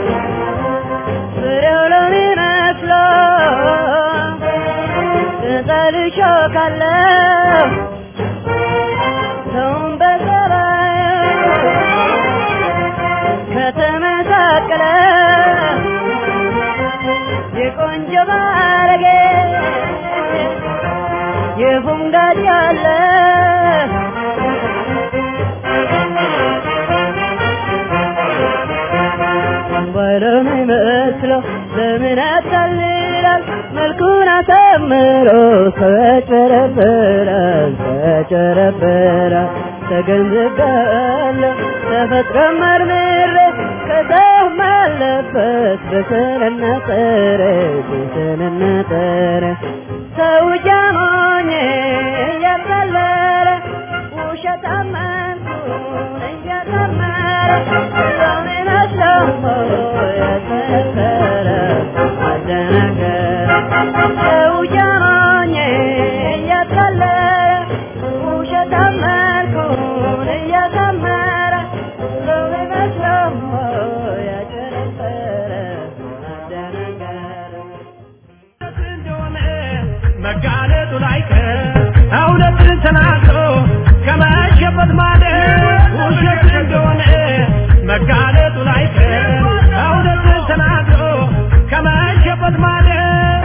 ፍሬው ለሚመስለው ቅጠል እሾካለሁ ሰውን በጸባዩ ከተመሳቀለ የቆንጆ ባለጌ የፉንጋድ ያለ ወለም ይመስለው ለምን ያታልላል መልኩን አሳምሮ ሰው ያጭበረብራል ሰው ያጭበረብራል ተገንዝቤያለሁ ተፈጥሮ መርምሬ ከሰውም አለበት በሰልና ጥረት በሰልና ጥረት ሰው ጃሞኝ እያታለለ ውሸታም መልኩን እያሳመረ ሰውን ይመስለው ያስመሰለ አደናገረ ሰው ጃሞኝ እያታለለ ውሸታም መልኩን እያሳመረ ሰውን ይመስለው ያጨረሰረ አደናገረ እንደሆነ መጋለጡ ላይቀር እውነትን ተናግሮ ከመሸበት ማለት ውሸት እንደሆነ መጋለጡ ላይቀር እውነትን ተናግሮ ከመሸበት ማለት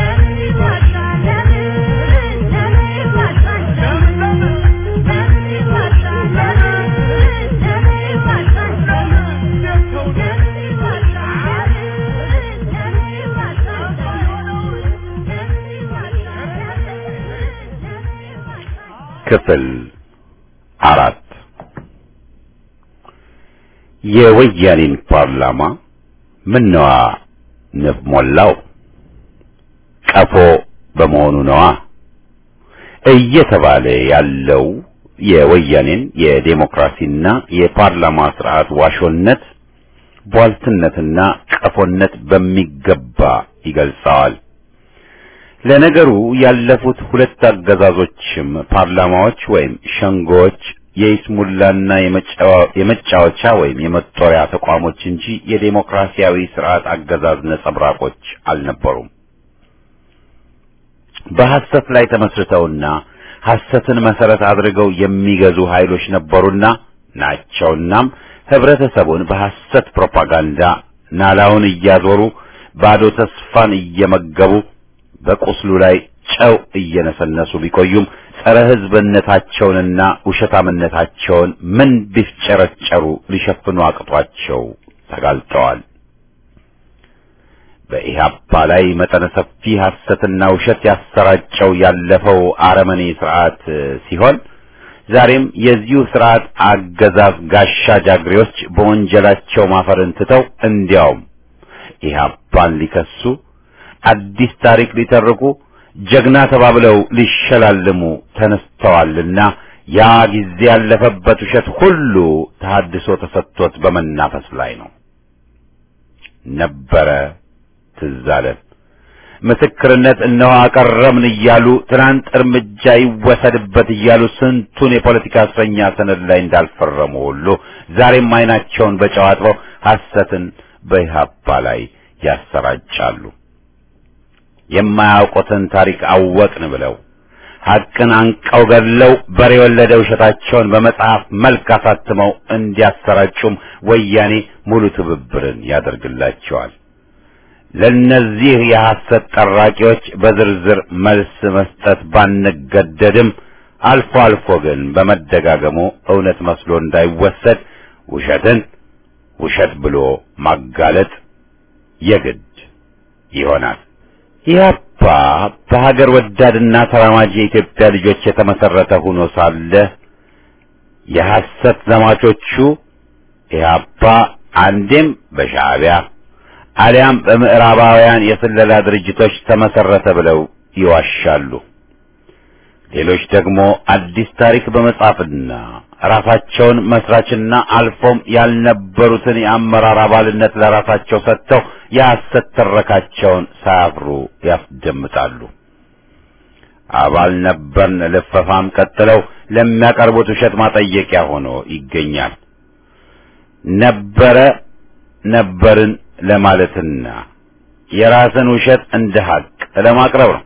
ክፍል አራት የወያኔን ፓርላማ ምነዋ ንብ ሞላው ቀፎ በመሆኑ ነዋ እየተባለ ያለው የወያኔን የዴሞክራሲና የፓርላማ ስርዓት ዋሾነት ቧልትነትና ቀፎነት በሚገባ ይገልጸዋል። ለነገሩ ያለፉት ሁለት አገዛዞችም ፓርላማዎች ወይም ሸንጎዎች የይስሙላና የመጫወቻ ወይም የመጦሪያ ተቋሞች እንጂ የዴሞክራሲያዊ ስርዓት አገዛዝ ነጸብራቆች አልነበሩም። በሐሰት ላይ ተመስርተውና ሐሰትን መሰረት አድርገው የሚገዙ ኃይሎች ነበሩና ናቸውናም ህብረተሰቡን በሐሰት ፕሮፓጋንዳ ናላውን እያዞሩ ባዶ ተስፋን እየመገቡ በቁስሉ ላይ ጨው እየነሰነሱ ቢቆዩም ጸረ ህዝብነታቸውንና ውሸታምነታቸውን ምን ቢፍጨረጨሩ ሊሸፍኑ አቅቷቸው ተጋልጠዋል። በኢህአፓ ላይ መጠነ ሰፊ ሐሰትና ውሸት ያሰራጨው ያለፈው አረመኔ ስርዓት ሲሆን ዛሬም የዚሁ ስርዓት አገዛዝ ጋሻ ጃግሬዎች በወንጀላቸው ማፈርን ትተው እንዲያውም ኢህአፓን ሊከሱ አዲስ ታሪክ ሊተርኩ ጀግና ተባብለው ሊሸላልሙ ተነስተዋልና ያ ጊዜ ያለፈበት ውሸት ሁሉ ተሐድሶ ተሰጥቶት በመናፈስ ላይ ነው። ነበረ ትዝ አለን። ምስክርነት እነሆ አቀረብን እያሉ ትናንት እርምጃ ይወሰድበት እያሉ ስንቱን የፖለቲካ እስረኛ ሰነድ ላይ እንዳልፈረሙ ሁሉ ዛሬም አይናቸውን በጨው አጥበው ሐሰትን በኢህአፓ ላይ ያሰራጫሉ። የማያውቁትን ታሪክ አወቅን ብለው ሐቅን አንቀው ገድለው በሬ የወለደ ውሸታቸውን በመጽሐፍ መልክ አሳትመው እንዲያሰራጩም ወያኔ ሙሉ ትብብርን ያደርግላቸዋል። ለነዚህ የሐሰት ጠራቂዎች በዝርዝር መልስ መስጠት ባንገደድም አልፎ አልፎ ግን በመደጋገሙ እውነት መስሎ እንዳይወሰድ ውሸትን ውሸት ብሎ ማጋለጥ የግድ ይሆናል። ኢህአፓ በሀገር ወዳድና ተራማጅ የኢትዮጵያ ልጆች የተመሰረተ ሆኖ ሳለ የሐሰት ዘማቾቹ ኢህአፓ አንዴም በሻዕቢያ አሊያም በምዕራባውያን የስለላ ድርጅቶች ተመሰረተ ብለው ይዋሻሉ። ሌሎች ደግሞ አዲስ ታሪክ በመጻፍና ራሳቸውን መስራችና አልፎም ያልነበሩትን የአመራር አባልነት ለራሳቸው ሰጥተው የሐሰት ትረካቸውን ሳያፍሩ ያስደምጣሉ። አባል ነበርን ልፈፋም ቀጥለው ለሚያቀርቡት ውሸት ማጠየቂያ ሆኖ ይገኛል። ነበረ ነበርን ለማለትና የራስን ውሸት እንደ ሀቅ ለማቅረብ ነው።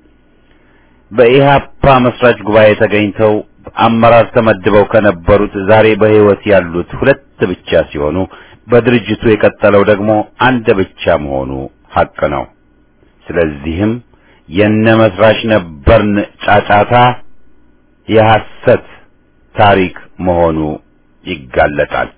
በኢህአፓ መስራች ጉባኤ ተገኝተው አመራር ተመድበው ከነበሩት ዛሬ በሕይወት ያሉት ሁለት ብቻ ሲሆኑ በድርጅቱ የቀጠለው ደግሞ አንድ ብቻ መሆኑ ሀቅ ነው። ስለዚህም የነ መስራች ነበርን ጫጫታ የሐሰት ታሪክ መሆኑ ይጋለጣል።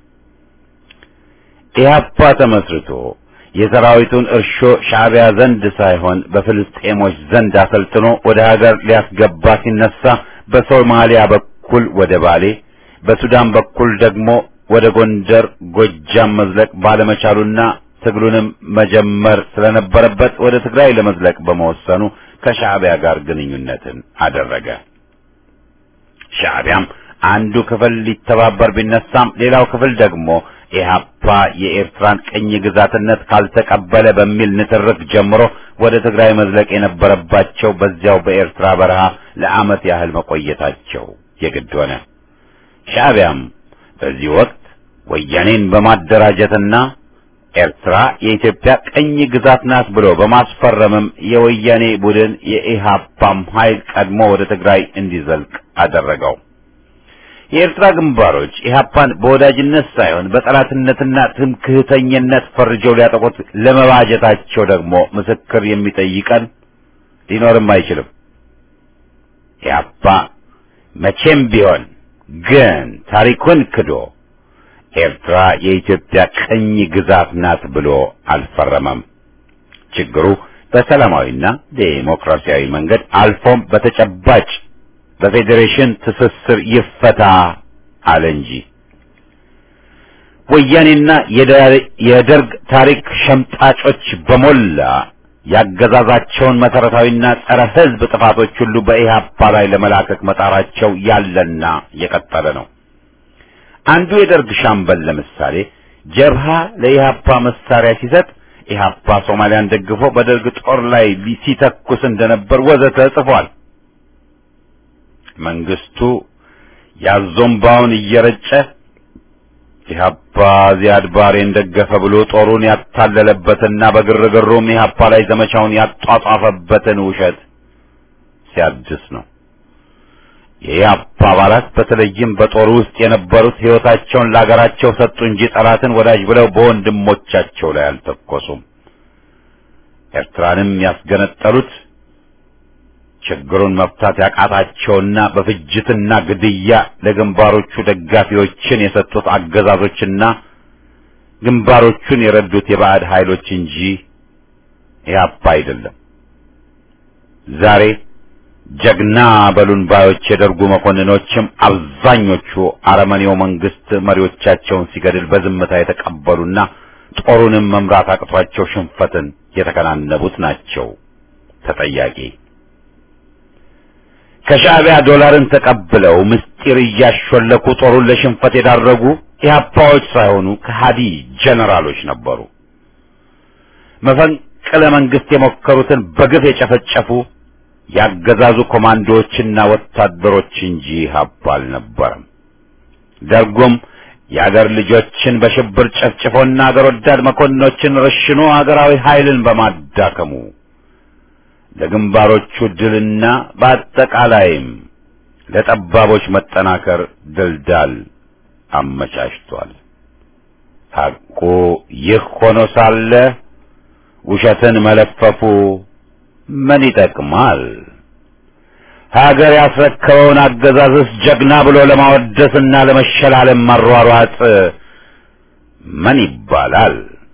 ኢህአፓ ተመስርቶ የሰራዊቱን እርሾ ሻዕቢያ ዘንድ ሳይሆን በፍልስጤሞች ዘንድ አሰልጥኖ ወደ ሀገር ሊያስገባ ሲነሳ በሶማሊያ በኩል ወደ ባሌ፣ በሱዳን በኩል ደግሞ ወደ ጎንደር፣ ጎጃም መዝለቅ ባለመቻሉና ትግሉንም መጀመር ስለነበረበት ወደ ትግራይ ለመዝለቅ በመወሰኑ ከሻዕቢያ ጋር ግንኙነትን አደረገ። ሻዕቢያም አንዱ ክፍል ሊተባበር ቢነሳም ሌላው ክፍል ደግሞ ኢህአፓ የኤርትራን ቅኝ ግዛትነት ካልተቀበለ በሚል ንትርክ ጀምሮ ወደ ትግራይ መዝለቅ የነበረባቸው በዚያው በኤርትራ በረሃ ለዓመት ያህል መቆየታቸው የግድ ሆነ። ሻዕቢያም በዚህ ወቅት ወያኔን በማደራጀትና ኤርትራ የኢትዮጵያ ቅኝ ግዛት ናት ብሎ በማስፈረምም የወያኔ ቡድን የኢህአፓም ኃይል ቀድሞ ወደ ትግራይ እንዲዘልቅ አደረገው። የኤርትራ ግንባሮች ኢህአፓን በወዳጅነት ሳይሆን በጠላትነትና ትምክህተኝነት ፈርጀው ሊያጠቁት ለመባጀታቸው ደግሞ ምስክር የሚጠይቀን ሊኖርም አይችልም። ኢህአፓ መቼም ቢሆን ግን ታሪኩን ክዶ ኤርትራ የኢትዮጵያ ቅኝ ግዛት ናት ብሎ አልፈረመም። ችግሩ በሰላማዊና ዴሞክራሲያዊ መንገድ አልፎም በተጨባጭ በፌዴሬሽን ትስስር ይፈታ አለ እንጂ ወያኔና የደርግ ታሪክ ሸምጣጮች በሞላ ያገዛዛቸውን መሰረታዊና ጸረ ሕዝብ ጥፋቶች ሁሉ በኢህአፓ ላይ ለመላከክ መጣራቸው ያለና የቀጠለ ነው። አንዱ የደርግ ሻምበል ለምሳሌ ጀብሃ ለኢህአፓ መሳሪያ ሲሰጥ ኢህአፓ ሶማሊያን ደግፎ በደርግ ጦር ላይ ሲተኩስ እንደነበር ወዘተ ጽፏል። መንግስቱ ያዞምባውን እየረጨ ኢህአፓ ዚያድ ባሬን ደገፈ ብሎ ጦሩን ያታለለበትና በግርግሩም ኢህአፓ ላይ ዘመቻውን ያጧጧፈበትን ውሸት ሲያድስ ነው። የኢህአፓ አባላት በተለይም በጦሩ ውስጥ የነበሩት ሕይወታቸውን ለአገራቸው ሰጡ እንጂ ጠላትን ወዳጅ ብለው በወንድሞቻቸው ላይ አልተኮሱም። ኤርትራንም ያስገነጠሉት ችግሩን መፍታት ያቃታቸውና በፍጅትና ግድያ ለግንባሮቹ ደጋፊዎችን የሰጡት አገዛዞችና ግንባሮቹን የረዱት የባዕድ ኃይሎች እንጂ ኢህአፓ አይደለም። ዛሬ ጀግና በሉን ባዮች የደርጉ መኮንኖችም አብዛኞቹ አረመኔው መንግስት መሪዎቻቸውን ሲገድል በዝምታ የተቀበሉና ጦሩንም መምራት አቅቷቸው ሽንፈትን የተከናነቡት ናቸው ተጠያቂ። ከሻዕቢያ ዶላርን ተቀብለው ምስጢር እያሾለኩ ጦሩን ለሽንፈት የዳረጉ ኢህአፓዎች ሳይሆኑ ከሃዲ ጀነራሎች ነበሩ። መፈንቅለ መንግስት የሞከሩትን በግፍ የጨፈጨፉ ያገዛዙ ኮማንዶዎችና ወታደሮች እንጂ ኢህአፓ አልነበረም። ደርጉም የአገር ልጆችን በሽብር ጨፍጭፎና አገር ወዳድ መኮንኖችን ረሽኖ አገራዊ ኃይልን በማዳከሙ ለግንባሮቹ ድልና በአጠቃላይም ለጠባቦች መጠናከር ድልዳል አመቻችቷል። ሐቁ ይህ ሆኖ ሳለ ውሸትን መለፈፉ ምን ይጠቅማል? ሀገር ያስረከበውን አገዛዝስ ጀግና ብሎ ለማወደስና ለመሸላለም መሯሯጥ ምን ይባላል?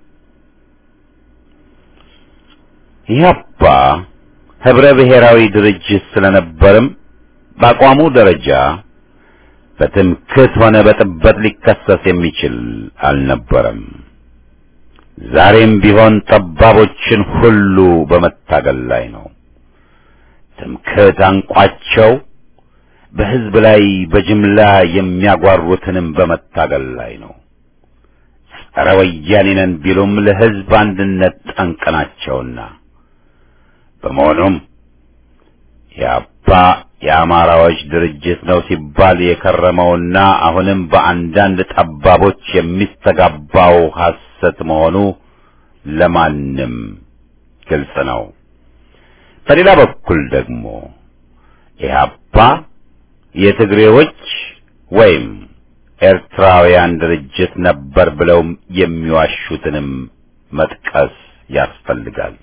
ኢህአፓ ህብረ ብሔራዊ ድርጅት ስለነበርም በአቋሙ ደረጃ በትምክህት ሆነ በጥበት ሊከሰስ የሚችል አልነበረም። ዛሬም ቢሆን ጠባቦችን ሁሉ በመታገል ላይ ነው። ትምክህት አንቋቸው በህዝብ ላይ በጅምላ የሚያጓሩትንም በመታገል ላይ ነው። ጸረ ወያኔ ነን ቢሉም ለህዝብ አንድነት ጠንቅ ናቸውና በመሆኑም የአባ የአማራዎች ድርጅት ነው ሲባል የከረመውና አሁንም በአንዳንድ ጠባቦች የሚስተጋባው ሐሰት መሆኑ ለማንም ግልጽ ነው። በሌላ በኩል ደግሞ ኢህአፓ የትግሬዎች ወይም ኤርትራውያን ድርጅት ነበር ብለው የሚዋሹትንም መጥቀስ ያስፈልጋል።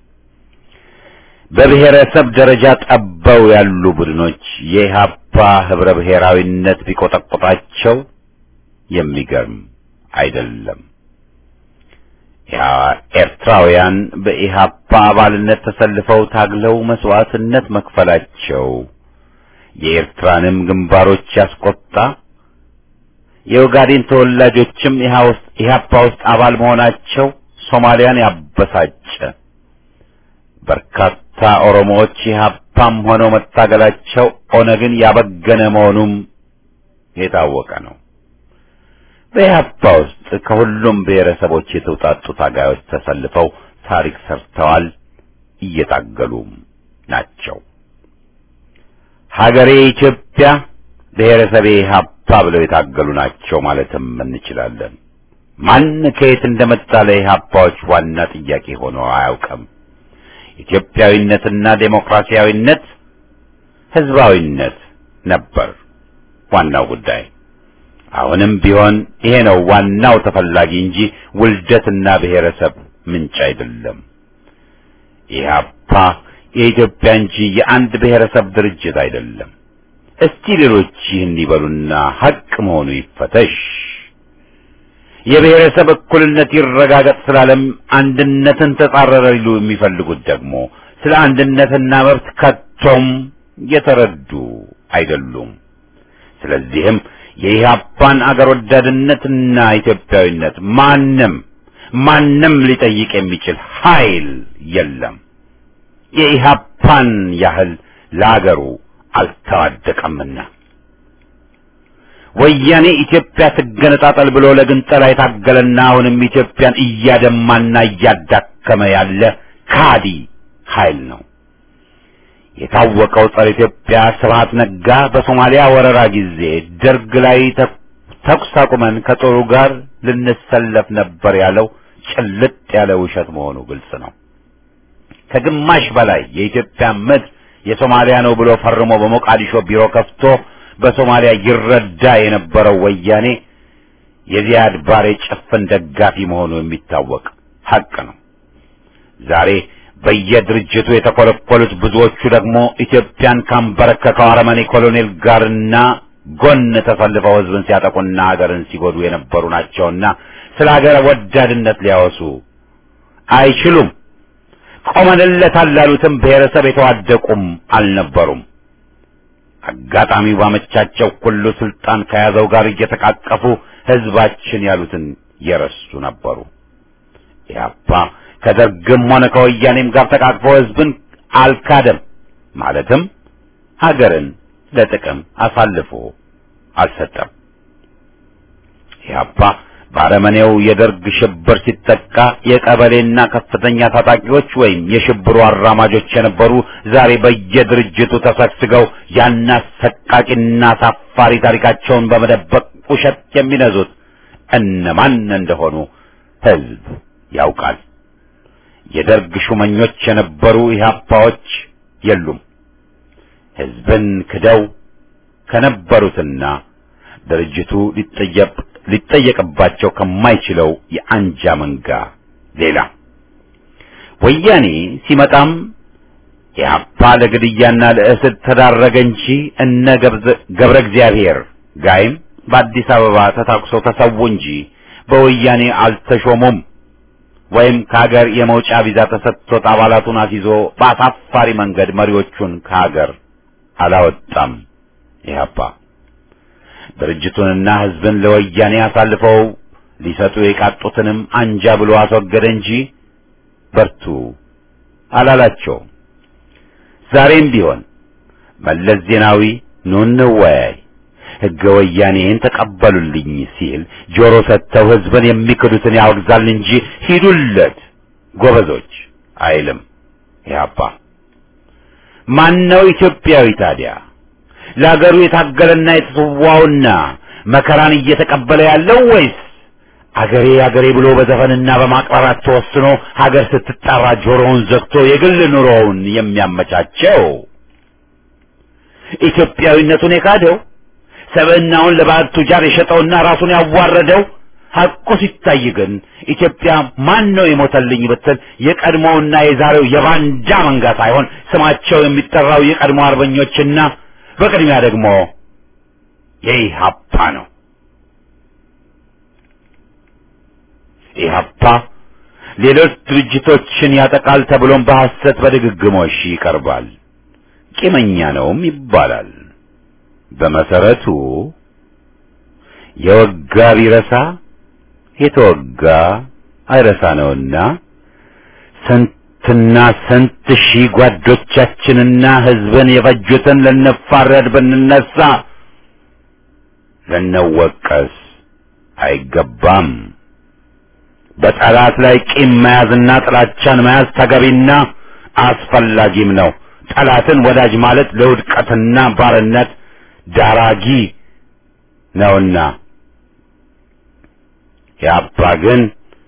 በብሔረሰብ ደረጃ ጠበው ያሉ ቡድኖች የኢህአፓ ህብረ ብሔራዊነት ቢቆጠቆጣቸው የሚገርም አይደለም። ኤርትራውያን በኢህአፓ አባልነት ተሰልፈው ታግለው መስዋዕትነት መክፈላቸው የኤርትራንም ግንባሮች ያስቆጣ፣ የኦጋዴን ተወላጆችም ኢህአፓ ውስጥ አባል መሆናቸው ሶማሊያን ያበሳጨ፣ በርካታ ኦሮሞዎች ኢህአፓም ሆነው መታገላቸው ኦነግን ያበገነ መሆኑም የታወቀ ነው። በኢህአፓ ውስጥ ከሁሉም ብሔረሰቦች የተውጣጡ ታጋዮች ተሰልፈው ታሪክ ሰርተዋል፣ እየታገሉም ናቸው። ሀገሬ ኢትዮጵያ፣ ብሔረሰቤ ኢህአፓ ብለው የታገሉ ናቸው ማለትም እንችላለን። ማን ከየት እንደመጣ ለኢህአፓዎች ዋና ጥያቄ ሆኖ አያውቅም። ኢትዮጵያዊነትና ዴሞክራሲያዊነት፣ ህዝባዊነት ነበር ዋናው ጉዳይ። አሁንም ቢሆን ይሄ ነው ዋናው ተፈላጊ እንጂ ውልደትና ብሔረሰብ ምንጭ አይደለም። ኢህአፓ የኢትዮጵያ እንጂ የአንድ ብሔረሰብ ድርጅት አይደለም። እስቲ ሌሎች ይህን ይበሉና ሐቅ መሆኑ ይፈተሽ። የብሔረሰብ እኩልነት ይረጋገጥ ስላለም አንድነትን ተጻረረ ሊሉ የሚፈልጉት ደግሞ ስለ አንድነትና መብት ከቶም የተረዱ አይደሉም። ስለዚህም የኢህአፓን አገር ወዳድነትና ኢትዮጵያዊነት ማንም ማንም ሊጠይቅ የሚችል ኃይል የለም። የኢህአፓን ያህል ለአገሩ አልተዋደቀምና ወያኔ ኢትዮጵያ ትገነጣጠል ብሎ ለግንጠላ የታገለና አሁንም ኢትዮጵያን እያደማና እያዳከመ ያለ ካዲ ኃይል ነው። የታወቀው ጸረ ኢትዮጵያ ስብሐት ነጋ በሶማሊያ ወረራ ጊዜ ደርግ ላይ ተኩስ አቁመን ከጦሩ ጋር ልንሰለፍ ነበር ያለው ጭልጥ ያለ ውሸት መሆኑ ግልጽ ነው። ከግማሽ በላይ የኢትዮጵያ ምድር የሶማሊያ ነው ብሎ ፈርሞ በሞቃዲሾ ቢሮ ከፍቶ በሶማሊያ ይረዳ የነበረው ወያኔ የዚያድ ባሬ ጭፍን ደጋፊ መሆኑ የሚታወቅ ሐቅ ነው። ዛሬ በየድርጅቱ የተኮለኮሉት ብዙዎቹ ደግሞ ኢትዮጵያን ካንበረከከው አረመኔ ኮሎኔል ጋርና ጎን ተሰልፈው ሕዝብን ሲያጠቁና ሀገርን ሲጎዱ የነበሩ ናቸውና ስለ ሀገር ወዳድነት ሊያወሱ አይችሉም። ቆመንለታል ላሉትም ብሔረሰብ የተዋደቁም አልነበሩም። አጋጣሚው ባመቻቸው ሁሉ ስልጣን ከያዘው ጋር እየተቃቀፉ ሕዝባችን ያሉትን የረሱ ነበሩ። ኢህአፓ ከደርግም ሆነ ከወያኔም ጋር ተቃቅፎ ሕዝብን አልካደም። ማለትም ሀገርን ለጥቅም አሳልፎ አልሰጠም። ኢህአፓ በአረመኔው የደርግ ሽብር ሲጠቃ የቀበሌና ከፍተኛ ታጣቂዎች ወይም የሽብሩ አራማጆች የነበሩ ዛሬ በየድርጅቱ ተሰግስገው ያን አሰቃቂና አሳፋሪ ታሪካቸውን በመደበቅ ውሸት የሚነዙት እነማን እንደሆኑ ሕዝብ ያውቃል። የደርግ ሹመኞች የነበሩ ኢህአፓዎች የሉም። ህዝብን ክደው ከነበሩትና ድርጅቱ ሊጠየቅ ሊጠየቅባቸው ከማይችለው የአንጃ መንጋ ሌላ ወያኔ ሲመጣም ኢህአፓ ለግድያና ለእስር ተዳረገ እንጂ እነ ገብረ እግዚአብሔር ጋይም በአዲስ አበባ ተታኩሰው ተሰዉ እንጂ በወያኔ አልተሾሙም። ወይም ከሀገር የመውጫ ቪዛ ተሰጥቶት አባላቱን አስይዞ በአሳፋሪ መንገድ መሪዎቹን ከሀገር አላወጣም። ኢህአፓ ድርጅቱንና ህዝብን ለወያኔ አሳልፈው ሊሰጡ የቃጡትንም አንጃ ብሎ አስወገደ እንጂ በርቱ አላላቸው። ዛሬም ቢሆን መለስ ዜናዊ ኑ እንወያይ፣ ህገ ወያኔን ተቀበሉልኝ ሲል ጆሮ ሰጥተው ህዝብን የሚክዱትን ያወግዛል እንጂ ሂዱለት ጎበዞች አይልም። ኢህአፓ ማነው ኢትዮጵያዊ ታዲያ? ለሀገሩ የታገለና የተሰዋውና መከራን እየተቀበለ ያለው ወይስ አገሬ አገሬ ብሎ በዘፈንና በማቅራራት ተወስኖ ሀገር ስትጠራ ጆሮውን ዘግቶ የግል ኑሮውን የሚያመቻቸው? ኢትዮጵያዊነቱን የካደው ሰብዕናውን ለባዕድ ቱጃር የሸጠውና ራሱን ያዋረደው ሐቁ ሲታይ ግን ኢትዮጵያ ማን ነው የሞተልኝ ብትል የቀድሞውና የዛሬው የባንዳ መንጋ ሳይሆን ስማቸው የሚጠራው የቀድሞ አርበኞችና በቅድሚያ ደግሞ የኢህአፓ ነው። ኢህአፓ ሌሎች ድርጅቶችን ያጠቃል ተብሎም በሐሰት በድግግሞሽ ይቀርባል። ቂመኛ ነውም ይባላል። በመሰረቱ የወጋ ቢረሳ የተወጋ አይረሳ ነውና ስንትና ስንት ሺህ ጓዶቻችንና ህዝብን የፈጁትን ልንፋረድ ብንነሳ ልንወቀስ አይገባም። በጠላት ላይ ቂም መያዝና ጥላቻን መያዝ ተገቢና አስፈላጊም ነው። ጠላትን ወዳጅ ማለት ለውድቀትና ባርነት ዳራጊ ነውና ያባ ግን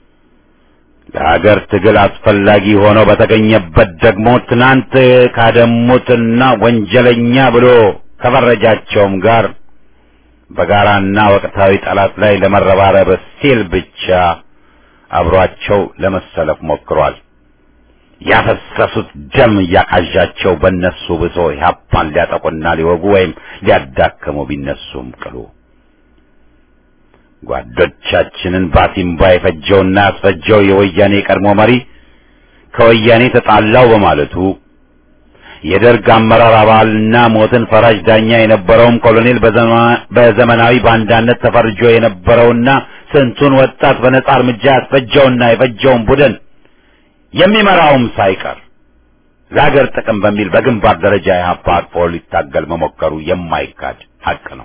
ለሀገር ትግል አስፈላጊ ሆኖ በተገኘበት ደግሞ ትናንት ካደሙትና ወንጀለኛ ብሎ ከፈረጃቸውም ጋር በጋራና ወቅታዊ ጠላት ላይ ለመረባረብ ሲል ብቻ አብሯቸው ለመሰለፍ ሞክሯል። ያፈሰሱት ደም እያቃዣቸው በእነሱ ብሶ ኢህአፓን ሊያጠቁና ሊወጉ ወይም ሊያዳክሙ ቢነሱም ቅሉ ጓዶቻችንን ባሲምባ የፈጀውና ያስፈጀው የወያኔ ቀድሞ መሪ ከወያኔ ተጣላው በማለቱ የደርግ አመራር አባልና ሞትን ፈራጅ ዳኛ የነበረውም ኮሎኔል በዘመናዊ ባንዳነት ተፈርጆ የነበረውና ስንቱን ወጣት በነጻ እርምጃ ያስፈጀውና የፈጀውን ቡድን የሚመራውም ሳይቀር ለሀገር ጥቅም በሚል በግንባር ደረጃ ኢህአፓ አቅፎ ሊታገል መሞከሩ የማይካድ ሀቅ ነው።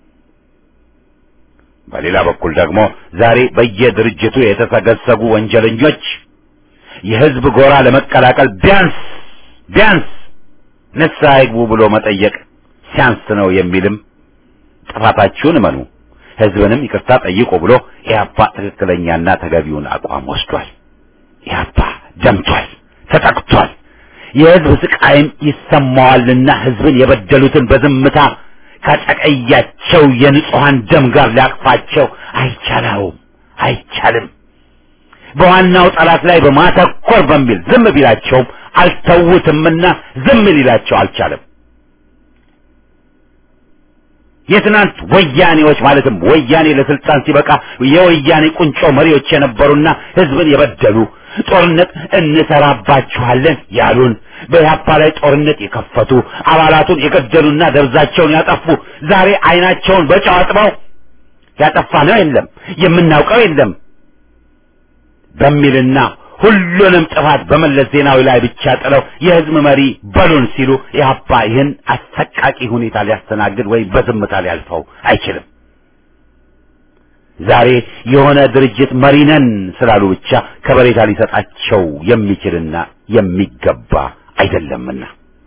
በሌላ በኩል ደግሞ ዛሬ በየድርጅቱ የተሰገሰጉ ወንጀለኞች የህዝብ ጎራ ለመቀላቀል ቢያንስ ቢያንስ ንስሐ ይግቡ ብሎ መጠየቅ ሲያንስ ነው የሚልም ጥፋታችሁን እመኑ፣ ህዝብንም ይቅርታ ጠይቁ ብሎ ኢህአፓ ትክክለኛና ተገቢውን አቋም ወስዷል። ኢህአፓ ደምቷል፣ ተጠቅቷል። የህዝብ ስቃይም ይሰማዋልና ህዝብን የበደሉትን በዝምታ ካጨቀያቸው የንጹሐን ደም ጋር ሊያቅፋቸው አይቻለውም፣ አይቻልም። በዋናው ጠላት ላይ በማተኮር በሚል ዝም ቢላቸውም አልተውትምና ዝም ሊላቸው አልቻለም። የትናንት ወያኔዎች ማለትም ወያኔ ለስልጣን ሲበቃ የወያኔ ቁንጮ መሪዎች የነበሩና ህዝብን የበደሉ ጦርነት እንሰራባችኋለን ያሉን በኢህአፓ ላይ ጦርነት የከፈቱ አባላቱን የገደሉና ደብዛቸውን ያጠፉ ዛሬ አይናቸውን በጨው አጥበው ያጠፋ ነው የለም የምናውቀው የለም በሚልና ሁሉንም ጥፋት በመለስ ዜናዊ ላይ ብቻ ጥለው የህዝብ መሪ በሉን ሲሉ ኢህአፓ ይህን አሰቃቂ ሁኔታ ሊያስተናግድ ወይም በዝምታ ሊያልፈው አይችልም። ዛሬ የሆነ ድርጅት መሪ ነን ስላሉ ብቻ ከበሬታ ሊሰጣቸው የሚችልና የሚገባ አይደለምና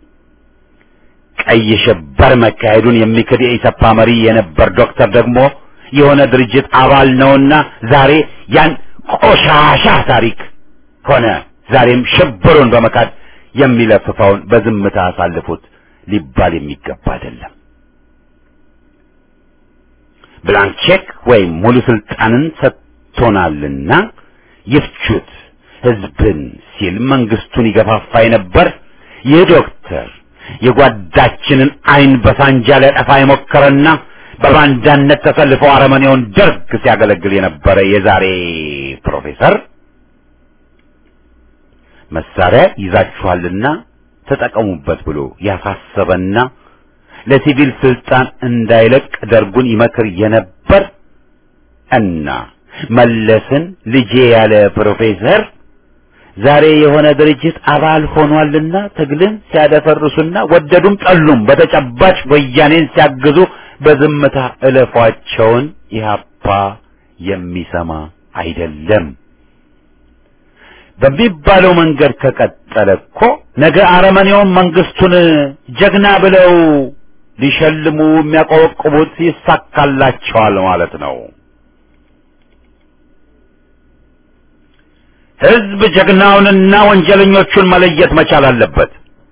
ቀይ ሽብር መካሄዱን የሚክድ የኢሰፓ መሪ የነበር ዶክተር ደግሞ የሆነ ድርጅት አባል ነውና ዛሬ ያን ቆሻሻ ታሪክ ሆነ ዛሬም ሽብሩን በመካድ የሚለፍፈውን በዝምታ አሳልፉት ሊባል የሚገባ አይደለም። ብላንክ ቼክ ወይም ሙሉ ስልጣንን ሰጥቶናልና ይፍቹት ህዝብን ሲል መንግስቱን ይገፋፋ የነበር ይህ ዶክተር የጓዳችንን አይን በሳንጃ ሊያጠፋ የሞከረና በባንዳነት ተሰልፎ አረመኔውን ደርግ ሲያገለግል የነበረ የዛሬ ፕሮፌሰር መሳሪያ ይዛችኋልና ተጠቀሙበት ብሎ ያሳሰበና ለሲቪል ስልጣን እንዳይለቅ ደርጉን ይመክር የነበር እና መለስን ልጄ ያለ ፕሮፌሰር ዛሬ የሆነ ድርጅት አባል ሆኗልና ትግልን ሲያደፈርሱና ወደዱም ጠሉም በተጨባጭ ወያኔን ሲያግዙ በዝምታ እለፏቸውን ኢህአፓ የሚሰማ አይደለም። በሚባለው መንገድ ከቀጠለ እኮ ነገ አረመኔውን መንግስቱን ጀግና ብለው ሊሸልሙ የሚያቆበቁቡት ይሳካላቸዋል ማለት ነው። ህዝብ ጀግናውንና ወንጀለኞቹን መለየት መቻል አለበት።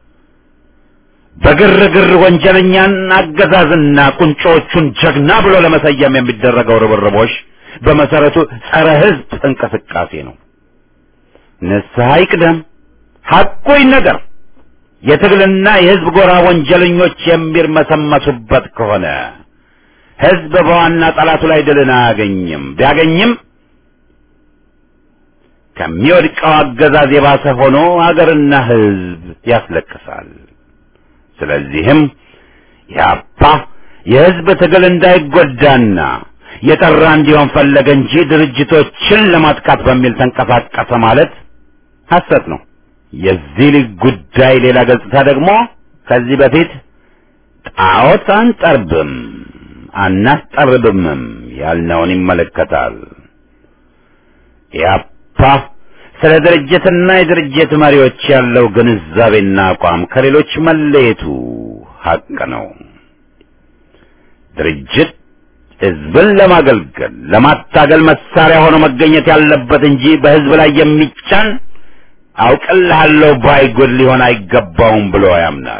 በግርግር ወንጀለኛን አገዛዝና ቁንጮቹን ጀግና ብሎ ለመሰየም የሚደረገው ርብርቦች በመሰረቱ ጸረ ህዝብ እንቅስቃሴ ነው። ንስሐ ይቅደም፣ ሐቁ ይነገር። የትግልና የህዝብ ጎራ ወንጀለኞች የሚርመሰመሱበት ከሆነ ህዝብ በዋና ጠላቱ ላይ ድልን አያገኝም። ቢያገኝም ከሚወድቀው አገዛዝ የባሰ ሆኖ ሀገርና ህዝብ ያስለቅሳል። ስለዚህም ያፓ የህዝብ ትግል እንዳይጎዳና የጠራ እንዲሆን ፈለገ እንጂ ድርጅቶችን ለማጥቃት በሚል ተንቀሳቀሰ ማለት ሐሰት ነው። የዚህ ልጅ ጉዳይ ሌላ ገጽታ ደግሞ ከዚህ በፊት ጣዖት አንጠርብም አናስጠርብምም ያልነውን ይመለከታል። ያፓ ስለ ድርጅትና የድርጅት መሪዎች ያለው ግንዛቤና አቋም ከሌሎች መለየቱ ሀቅ ነው። ድርጅት ህዝብን ለማገልገል ለማታገል መሳሪያ ሆኖ መገኘት ያለበት እንጂ በህዝብ ላይ የሚጫን አውቅልሃለሁ ባይጉድ ሊሆን አይገባውም ብሎ ያምናል።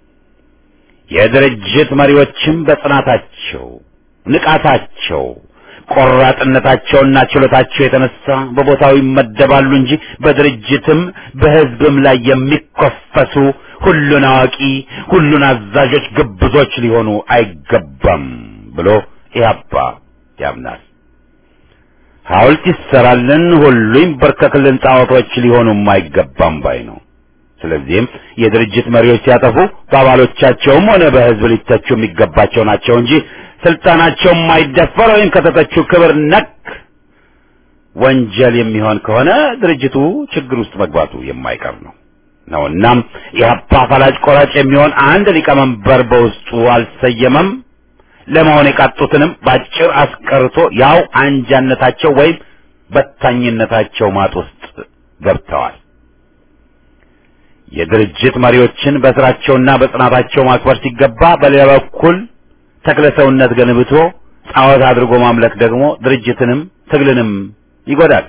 የድርጅት መሪዎችም በጽናታቸው፣ ንቃታቸው፣ ቆራጥነታቸውና ችሎታቸው የተነሳ በቦታው ይመደባሉ እንጂ በድርጅትም በህዝብም ላይ የሚኮፈሱ ሁሉን አዋቂ፣ ሁሉን አዛዦች ግብዞች ሊሆኑ አይገባም ብሎ ኢህአፓ ያምናል። ሐውልት ይሰራልን፣ ሁሉ ይንበርከክልን፣ ጣዖቶች ሊሆኑም አይገባም ባይ ነው። ስለዚህም የድርጅት መሪዎች ሲያጠፉ በአባሎቻቸውም ሆነ በህዝብ ሊተቹ የሚገባቸው ናቸው እንጂ ስልጣናቸው የማይደፈር ወይም ከተተቹ ክብር ነክ ወንጀል የሚሆን ከሆነ ድርጅቱ ችግር ውስጥ መግባቱ የማይቀር ነው ነው እናም ኢህአፓ ፈላጭ ቆራጭ የሚሆን አንድ ሊቀመንበር በውስጡ አልሰየመም። ለመሆን የቃጡትንም ባጭር አስቀርቶ ያው አንጃነታቸው ወይም በታኝነታቸው ማጥ ውስጥ ገብተዋል። የድርጅት መሪዎችን በስራቸውና በጽናታቸው ማክበር ሲገባ፣ በሌላ በኩል ተክለ ሰውነት ገንብቶ ጣዖት አድርጎ ማምለክ ደግሞ ድርጅትንም ትግልንም ይጎዳል።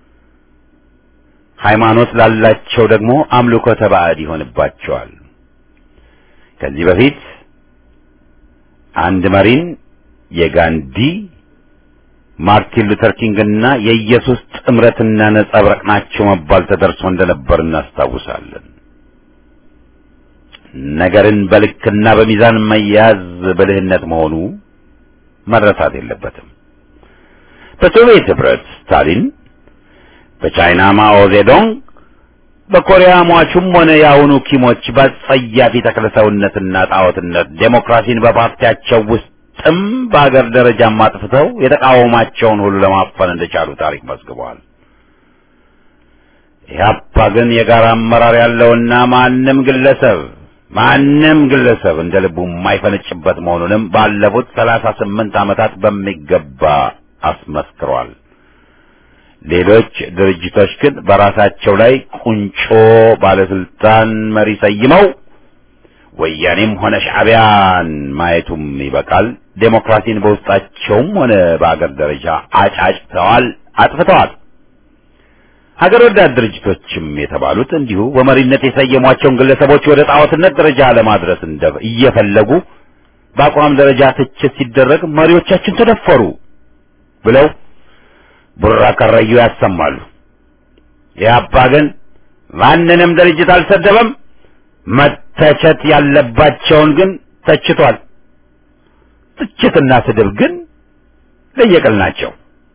ሃይማኖት ላላቸው ደግሞ አምልኮተ ባዕድ ይሆንባቸዋል። ከዚህ በፊት አንድ መሪን የጋንዲ ማርቲን ሉተር ኪንግና የኢየሱስ ጥምረትና ነጸብራቅ ናቸው መባል ተደርሶ እንደነበር እናስታውሳለን። ነገርን በልክና በሚዛን መያዝ ብልህነት መሆኑ መረሳት የለበትም። በሶቪየት ህብረት ስታሊን፣ በቻይና ማኦ ዜዶንግ፣ በኮሪያ ሟቹም ሆነ የአሁኑ ኪሞች በጸያፊ ተክለሰውነትና ጣዖትነት ዴሞክራሲን በፓርቲያቸው ውስጥም በአገር ደረጃም አጥፍተው የተቃወማቸውን ሁሉ ለማፈን እንደቻሉ ታሪክ መዝግበዋል። ኢህአፓ ግን የጋራ አመራር ያለውና ማንም ግለሰብ ማንም ግለሰብ እንደ ልቡ የማይፈነጭበት መሆኑንም ባለፉት ሰላሳ ስምንት ዓመታት በሚገባ አስመስክሯል። ሌሎች ድርጅቶች ግን በራሳቸው ላይ ቁንጮ ባለስልጣን መሪ ሰይመው ወያኔም ሆነ ሻዕቢያን ማየቱም ይበቃል። ዴሞክራሲን በውስጣቸውም ሆነ በአገር ደረጃ አጫጭተዋል፣ አጥፍተዋል። ሀገር ወዳድ ድርጅቶችም የተባሉት እንዲሁ በመሪነት የሰየሟቸውን ግለሰቦች ወደ ጣዖትነት ደረጃ ለማድረስ እንደ እየፈለጉ በአቋም ደረጃ ትችት ሲደረግ መሪዎቻችን ተደፈሩ ብለው ቡራ ከረዩ ያሰማሉ። ኢህአፓ ግን ማንንም ድርጅት አልሰደበም። መተቸት ያለባቸውን ግን ተችቷል። ትችትና ስድብ ግን ለየቅል ናቸው።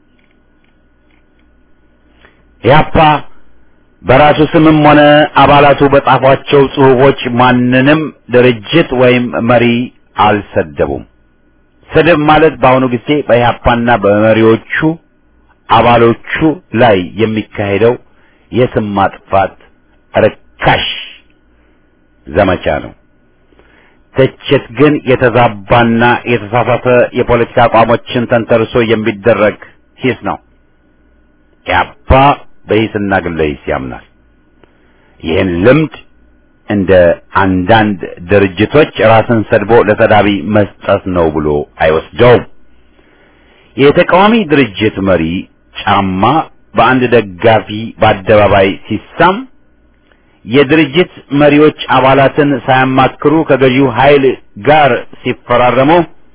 ኢህአፓ በራሱ ስምም ሆነ አባላቱ በጻፏቸው ጽሑፎች ማንንም ድርጅት ወይም መሪ አልሰደቡም። ስድብ ማለት በአሁኑ ጊዜ በኢህአፓና በመሪዎቹ አባሎቹ ላይ የሚካሄደው የስም ማጥፋት ርካሽ ዘመቻ ነው። ትችት ግን የተዛባና የተሳሳተ የፖለቲካ አቋሞችን ተንተርሶ የሚደረግ ሂስ ነው። ኢህአፓ በሂስና ግለ ሂስ ያምናል። ይህን ልምድ እንደ አንዳንድ ድርጅቶች ራስን ሰድቦ ለተዳቢ መስጠት ነው ብሎ አይወስደውም። የተቃዋሚ ድርጅት መሪ ጫማ በአንድ ደጋፊ በአደባባይ ሲሳም የድርጅት መሪዎች አባላትን ሳያማክሩ ከገዢው ኃይል ጋር ሲፈራረሙ፣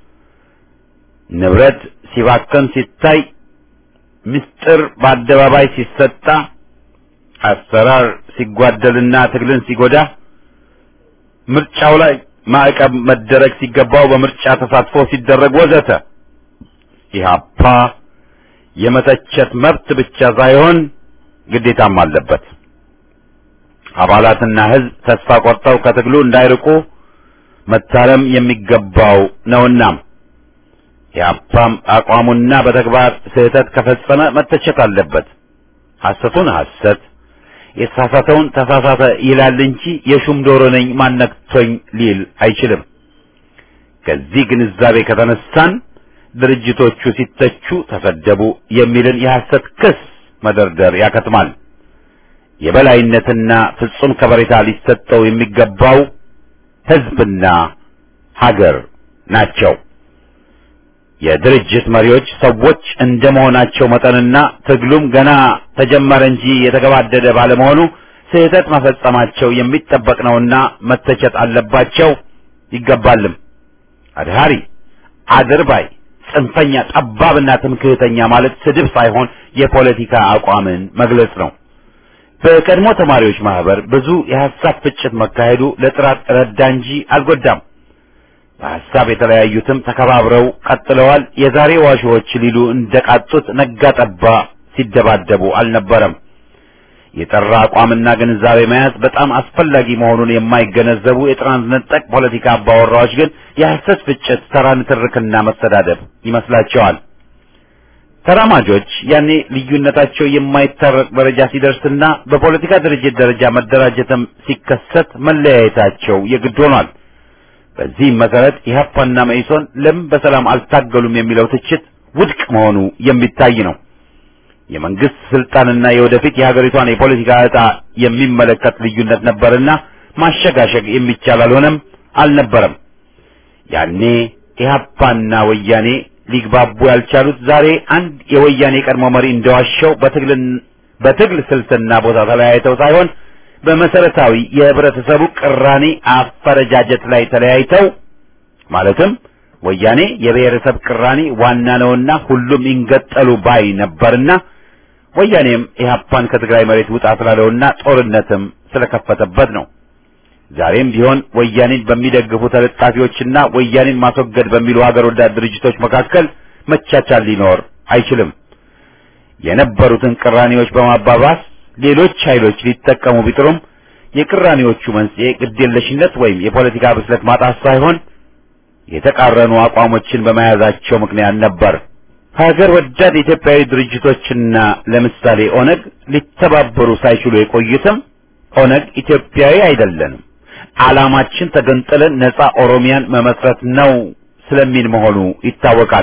ንብረት ሲባከን ሲታይ፣ ምስጢር በአደባባይ ሲሰጣ፣ አሰራር ሲጓደልና ትግልን ሲጎዳ፣ ምርጫው ላይ ማዕቀብ መደረግ ሲገባው በምርጫ ተሳትፎ ሲደረግ ወዘተ ኢህአፓ የመተቸት መብት ብቻ ሳይሆን ግዴታም አለበት። አባላትና ሕዝብ ተስፋ ቆርጠው ከትግሉ እንዳይርቁ መታረም የሚገባው ነውና ኢህአፓም አቋሙና በተግባር ስህተት ከፈጸመ መተቸት አለበት። ሐሰቱን ሐሰት የተሳሳተውን ተሳሳተ ይላል እንጂ የሹም ዶሮ ነኝ ማነክቶኝ ሊል አይችልም። ከዚህ ግንዛቤ ከተነሳን ድርጅቶቹ ሲተቹ ተሰደቡ የሚልን የሐሰት ክስ መደርደር ያከትማል። የበላይነትና ፍጹም ከበሬታ ሊሰጠው የሚገባው ሕዝብና ሀገር ናቸው። የድርጅት መሪዎች ሰዎች እንደመሆናቸው መጠንና ትግሉም ገና ተጀመረ እንጂ የተገባደደ ባለመሆኑ ስህተት መፈጸማቸው የሚጠበቅ ነውና መተቸት አለባቸው ይገባልም። አድሃሪ፣ አድርባይ፣ ጽንፈኛ፣ ጠባብና ትምክህተኛ ማለት ስድብ ሳይሆን የፖለቲካ አቋምን መግለጽ ነው። በቀድሞ ተማሪዎች ማህበር ብዙ የሐሳብ ፍጭት መካሄዱ ለጥራት ረዳ እንጂ አልጎዳም። በሐሳብ የተለያዩትም ተከባብረው ቀጥለዋል። የዛሬ ዋሾዎች ሊሉ እንደቃጡት ነጋ ጠባ ሲደባደቡ አልነበረም። የጠራ አቋምና ግንዛቤ መያዝ በጣም አስፈላጊ መሆኑን የማይገነዘቡ የጥራን ነጠቅ ፖለቲካ አባወራዎች ግን የሐሰት ፍጭት፣ ተራ ንትርክና መሰዳደብ ይመስላቸዋል። ተራማጆች ያኔ ልዩነታቸው የማይታረቅ ደረጃ ሲደርስና በፖለቲካ ድርጅት ደረጃ መደራጀትም ሲከሰት መለያየታቸው የግድ ሆኗል። በዚህም መሰረት ኢህአፓና መኢሶን ለምን በሰላም አልታገሉም የሚለው ትችት ውድቅ መሆኑ የሚታይ ነው። የመንግስት ስልጣንና የወደፊት የሀገሪቷን የፖለቲካ ዕጣ የሚመለከት ልዩነት ነበርና ማሸጋሸግ የሚቻል አልሆነም አልነበረም። ያኔ ኢህአፓና ወያኔ ሊግባቡ ያልቻሉት ዛሬ አንድ የወያኔ ቀድሞ መሪ እንደዋሸው በትግል በትግል ስልትና ቦታ ተለያይተው ሳይሆን በመሰረታዊ የህብረተሰቡ ቅራኔ አፈረጃጀት ላይ ተለያይተው ማለትም ወያኔ የብሔረሰብ ቅራኔ ዋና ነውና ሁሉም ይንገጠሉ ባይ ነበርና ወያኔም ኢህአፓን ከትግራይ መሬት ውጣ ስላለውና ጦርነትም ስለከፈተበት ነው። ዛሬም ቢሆን ወያኔን በሚደግፉ ተለጣፊዎችና ወያኔን ማስወገድ በሚሉ ሀገር ወዳድ ድርጅቶች መካከል መቻቻል ሊኖር አይችልም። የነበሩትን ቅራኔዎች በማባባስ ሌሎች ኃይሎች ሊጠቀሙ ቢጥሩም የቅራኔዎቹ መንስኤ ግዴለሽነት ወይም የፖለቲካ ብስለት ማጣት ሳይሆን የተቃረኑ አቋሞችን በመያዛቸው ምክንያት ነበር። ሀገር ወዳድ ኢትዮጵያዊ ድርጅቶችና ለምሳሌ ኦነግ ሊተባበሩ ሳይችሉ የቆዩትም ኦነግ ኢትዮጵያዊ አይደለንም፣ ዓላማችን ተገንጥለን ነጻ ኦሮሚያን መመስረት ነው ስለሚል መሆኑ ይታወቃል።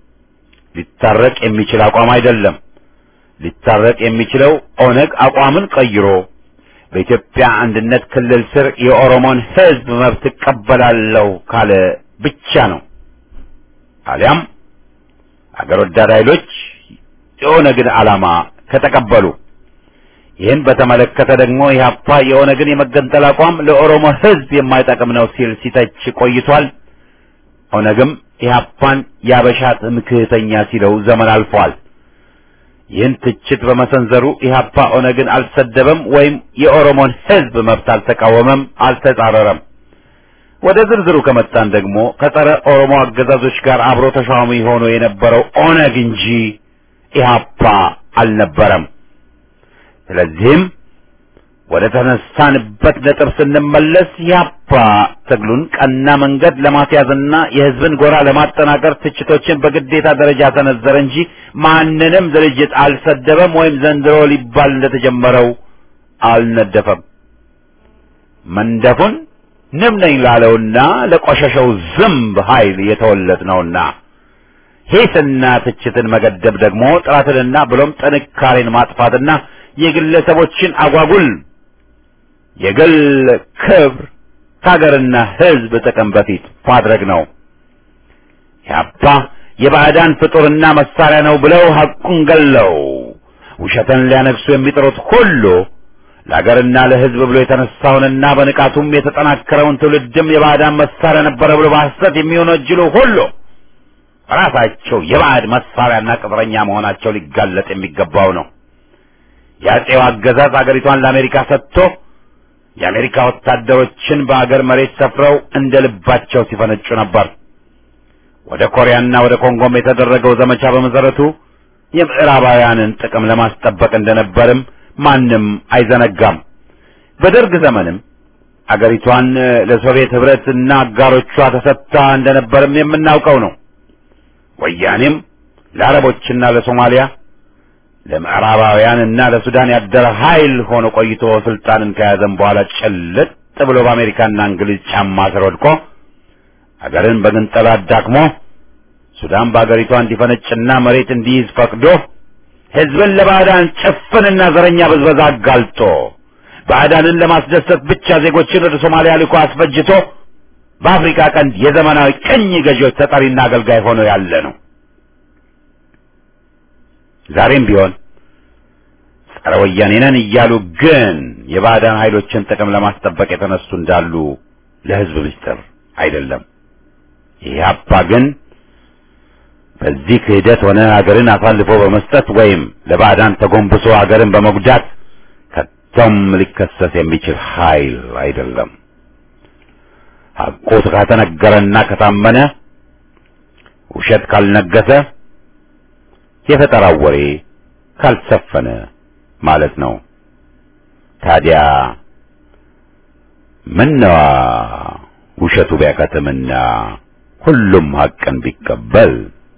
ሊታረቅ የሚችል አቋም አይደለም። ሊታረቅ የሚችለው ኦነግ አቋምን ቀይሮ በኢትዮጵያ አንድነት ክልል ስር የኦሮሞን ሕዝብ መብት እቀበላለሁ ካለ ብቻ ነው። አሊያም አገር ወዳድ ኃይሎች የኦነግን ዓላማ ከተቀበሉ ይህን በተመለከተ ደግሞ ኢህአፓ የኦነግን የመገንጠል አቋም ለኦሮሞ ሕዝብ የማይጠቅም ነው ሲል ሲተች ቆይቷል። ኦነግም ኢህአፓን ያበሻ ትምክህተኛ ሲለው ዘመን አልፏል። ይህን ትችት በመሰንዘሩ ኢህአፓ ኦነግን አልሰደበም ወይም የኦሮሞን ሕዝብ መብት አልተቃወመም፣ አልተጻረረም። ወደ ዝርዝሩ ከመጣን ደግሞ ከጸረ ኦሮሞ አገዛዞች ጋር አብሮ ተሿሚ ሆኖ የነበረው ኦነግ እንጂ ኢህአፓ አልነበረም። ስለዚህም ወደ ተነሳንበት ነጥብ ስንመለስ ኢህአፓ ትግሉን ቀና መንገድ ለማስያዝና የህዝብን ጎራ ለማጠናከር ትችቶችን በግዴታ ደረጃ ሰነዘረ እንጂ ማንንም ድርጅት አልሰደበም ወይም ዘንድሮ ሊባል እንደተጀመረው አልነደፈም። መንደፉን ንብ ነኝ ላለውና ለቆሸሸው ዝምብ ኃይል የተወለድ ነውና ሂስና ትችትን መገደብ ደግሞ ጥራትንና ብሎም ጥንካሬን ማጥፋትና የግለሰቦችን አጓጉል የግል ክብር ከሀገርና ህዝብ ጥቅም በፊት ማድረግ ነው። ያባ የባዕዳን ፍጡርና መሳሪያ ነው ብለው ሐቁን ገለው ውሸትን ሊያነግሱ የሚጥሩት ሁሉ ለሀገርና ለህዝብ ብሎ የተነሳውንና በንቃቱም የተጠናከረውን ትውልድም የባዕዳን መሳሪያ ነበረ ብሎ በሐሰት የሚወነጅሉ ሁሉ ራሳቸው የባዕድ መሳሪያና ቅጥረኛ መሆናቸው ሊጋለጥ የሚገባው ነው። የአጼው አገዛዝ አገሪቷን ለአሜሪካ ሰጥቶ የአሜሪካ ወታደሮችን በአገር መሬት ሰፍረው እንደ ልባቸው ሲፈነጩ ነበር። ወደ ኮሪያና ወደ ኮንጎም የተደረገው ዘመቻ በመሰረቱ የምዕራባውያንን ጥቅም ለማስጠበቅ እንደነበርም ማንም አይዘነጋም። በደርግ ዘመንም አገሪቷን ለሶቪየት ህብረትና አጋሮቿ ተሰጥታ እንደነበርም የምናውቀው ነው። ወያኔም ለአረቦችና ለሶማሊያ ለምዕራባውያን እና ለሱዳን ያደረ ኃይል ሆኖ ቆይቶ ስልጣንን ከያዘም በኋላ ጭልጥ ብሎ በአሜሪካና እንግሊዝ ጫማ ስር ወድቆ አገርን በግንጠላ አዳክሞ ሱዳን በአገሪቷ እንዲፈነጭና መሬት እንዲይዝ ፈቅዶ ህዝብን ለባዕዳን ጭፍንና ዘረኛ ብዝበዛ አጋልጦ ባዕዳንን ለማስደሰት ብቻ ዜጎችን ወደ ሶማሊያ ልኮ አስፈጅቶ በአፍሪካ ቀንድ የዘመናዊ ቅኝ ገዢዎች ተጠሪና አገልጋይ ሆኖ ያለ ነው። ዛሬም ቢሆን ጸረ ወያኔ ነን እያሉ ግን የባዕዳን ኃይሎችን ጥቅም ለማስጠበቅ የተነሱ እንዳሉ ለህዝብ ምስጢር አይደለም። ኢህአፓ ግን በዚህ ክህደት ሆነ ሀገርን አሳልፎ በመስጠት ወይም ለባዕዳን ተጎንብሶ ሀገርን በመጉዳት ከቶም ሊከሰስ የሚችል ኃይል አይደለም። ሐቁ ከተነገረና ከታመነ ውሸት ካልነገሰ የፈጠራው ወሬ ካልሰፈነ ማለት ነው። ታዲያ ምነዋ ውሸቱ ቢያከትምና ሁሉም ሐቅን ቢቀበል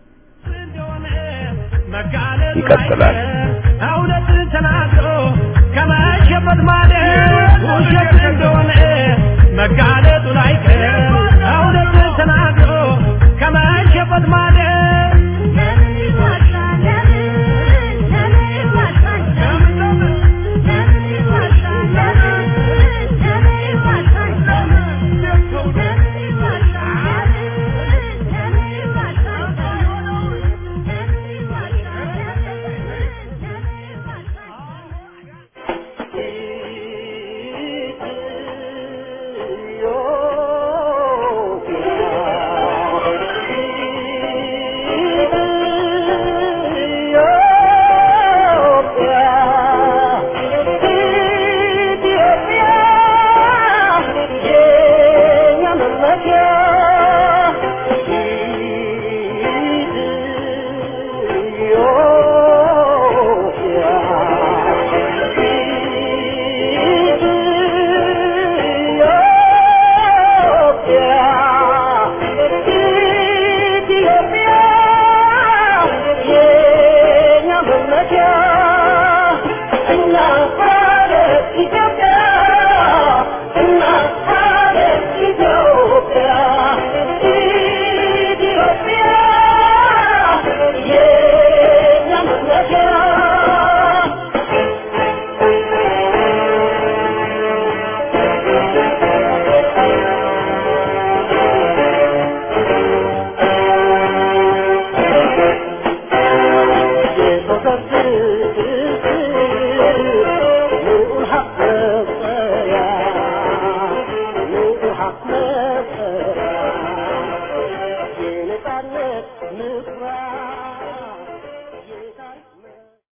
ይቀጥላል። እውነትን ተናግሮ ከመሸበት ማለት ውሸት እንደሆነ መጋለጡን አይቀር እውነትን ተናግሮ ከመሸበት ማለት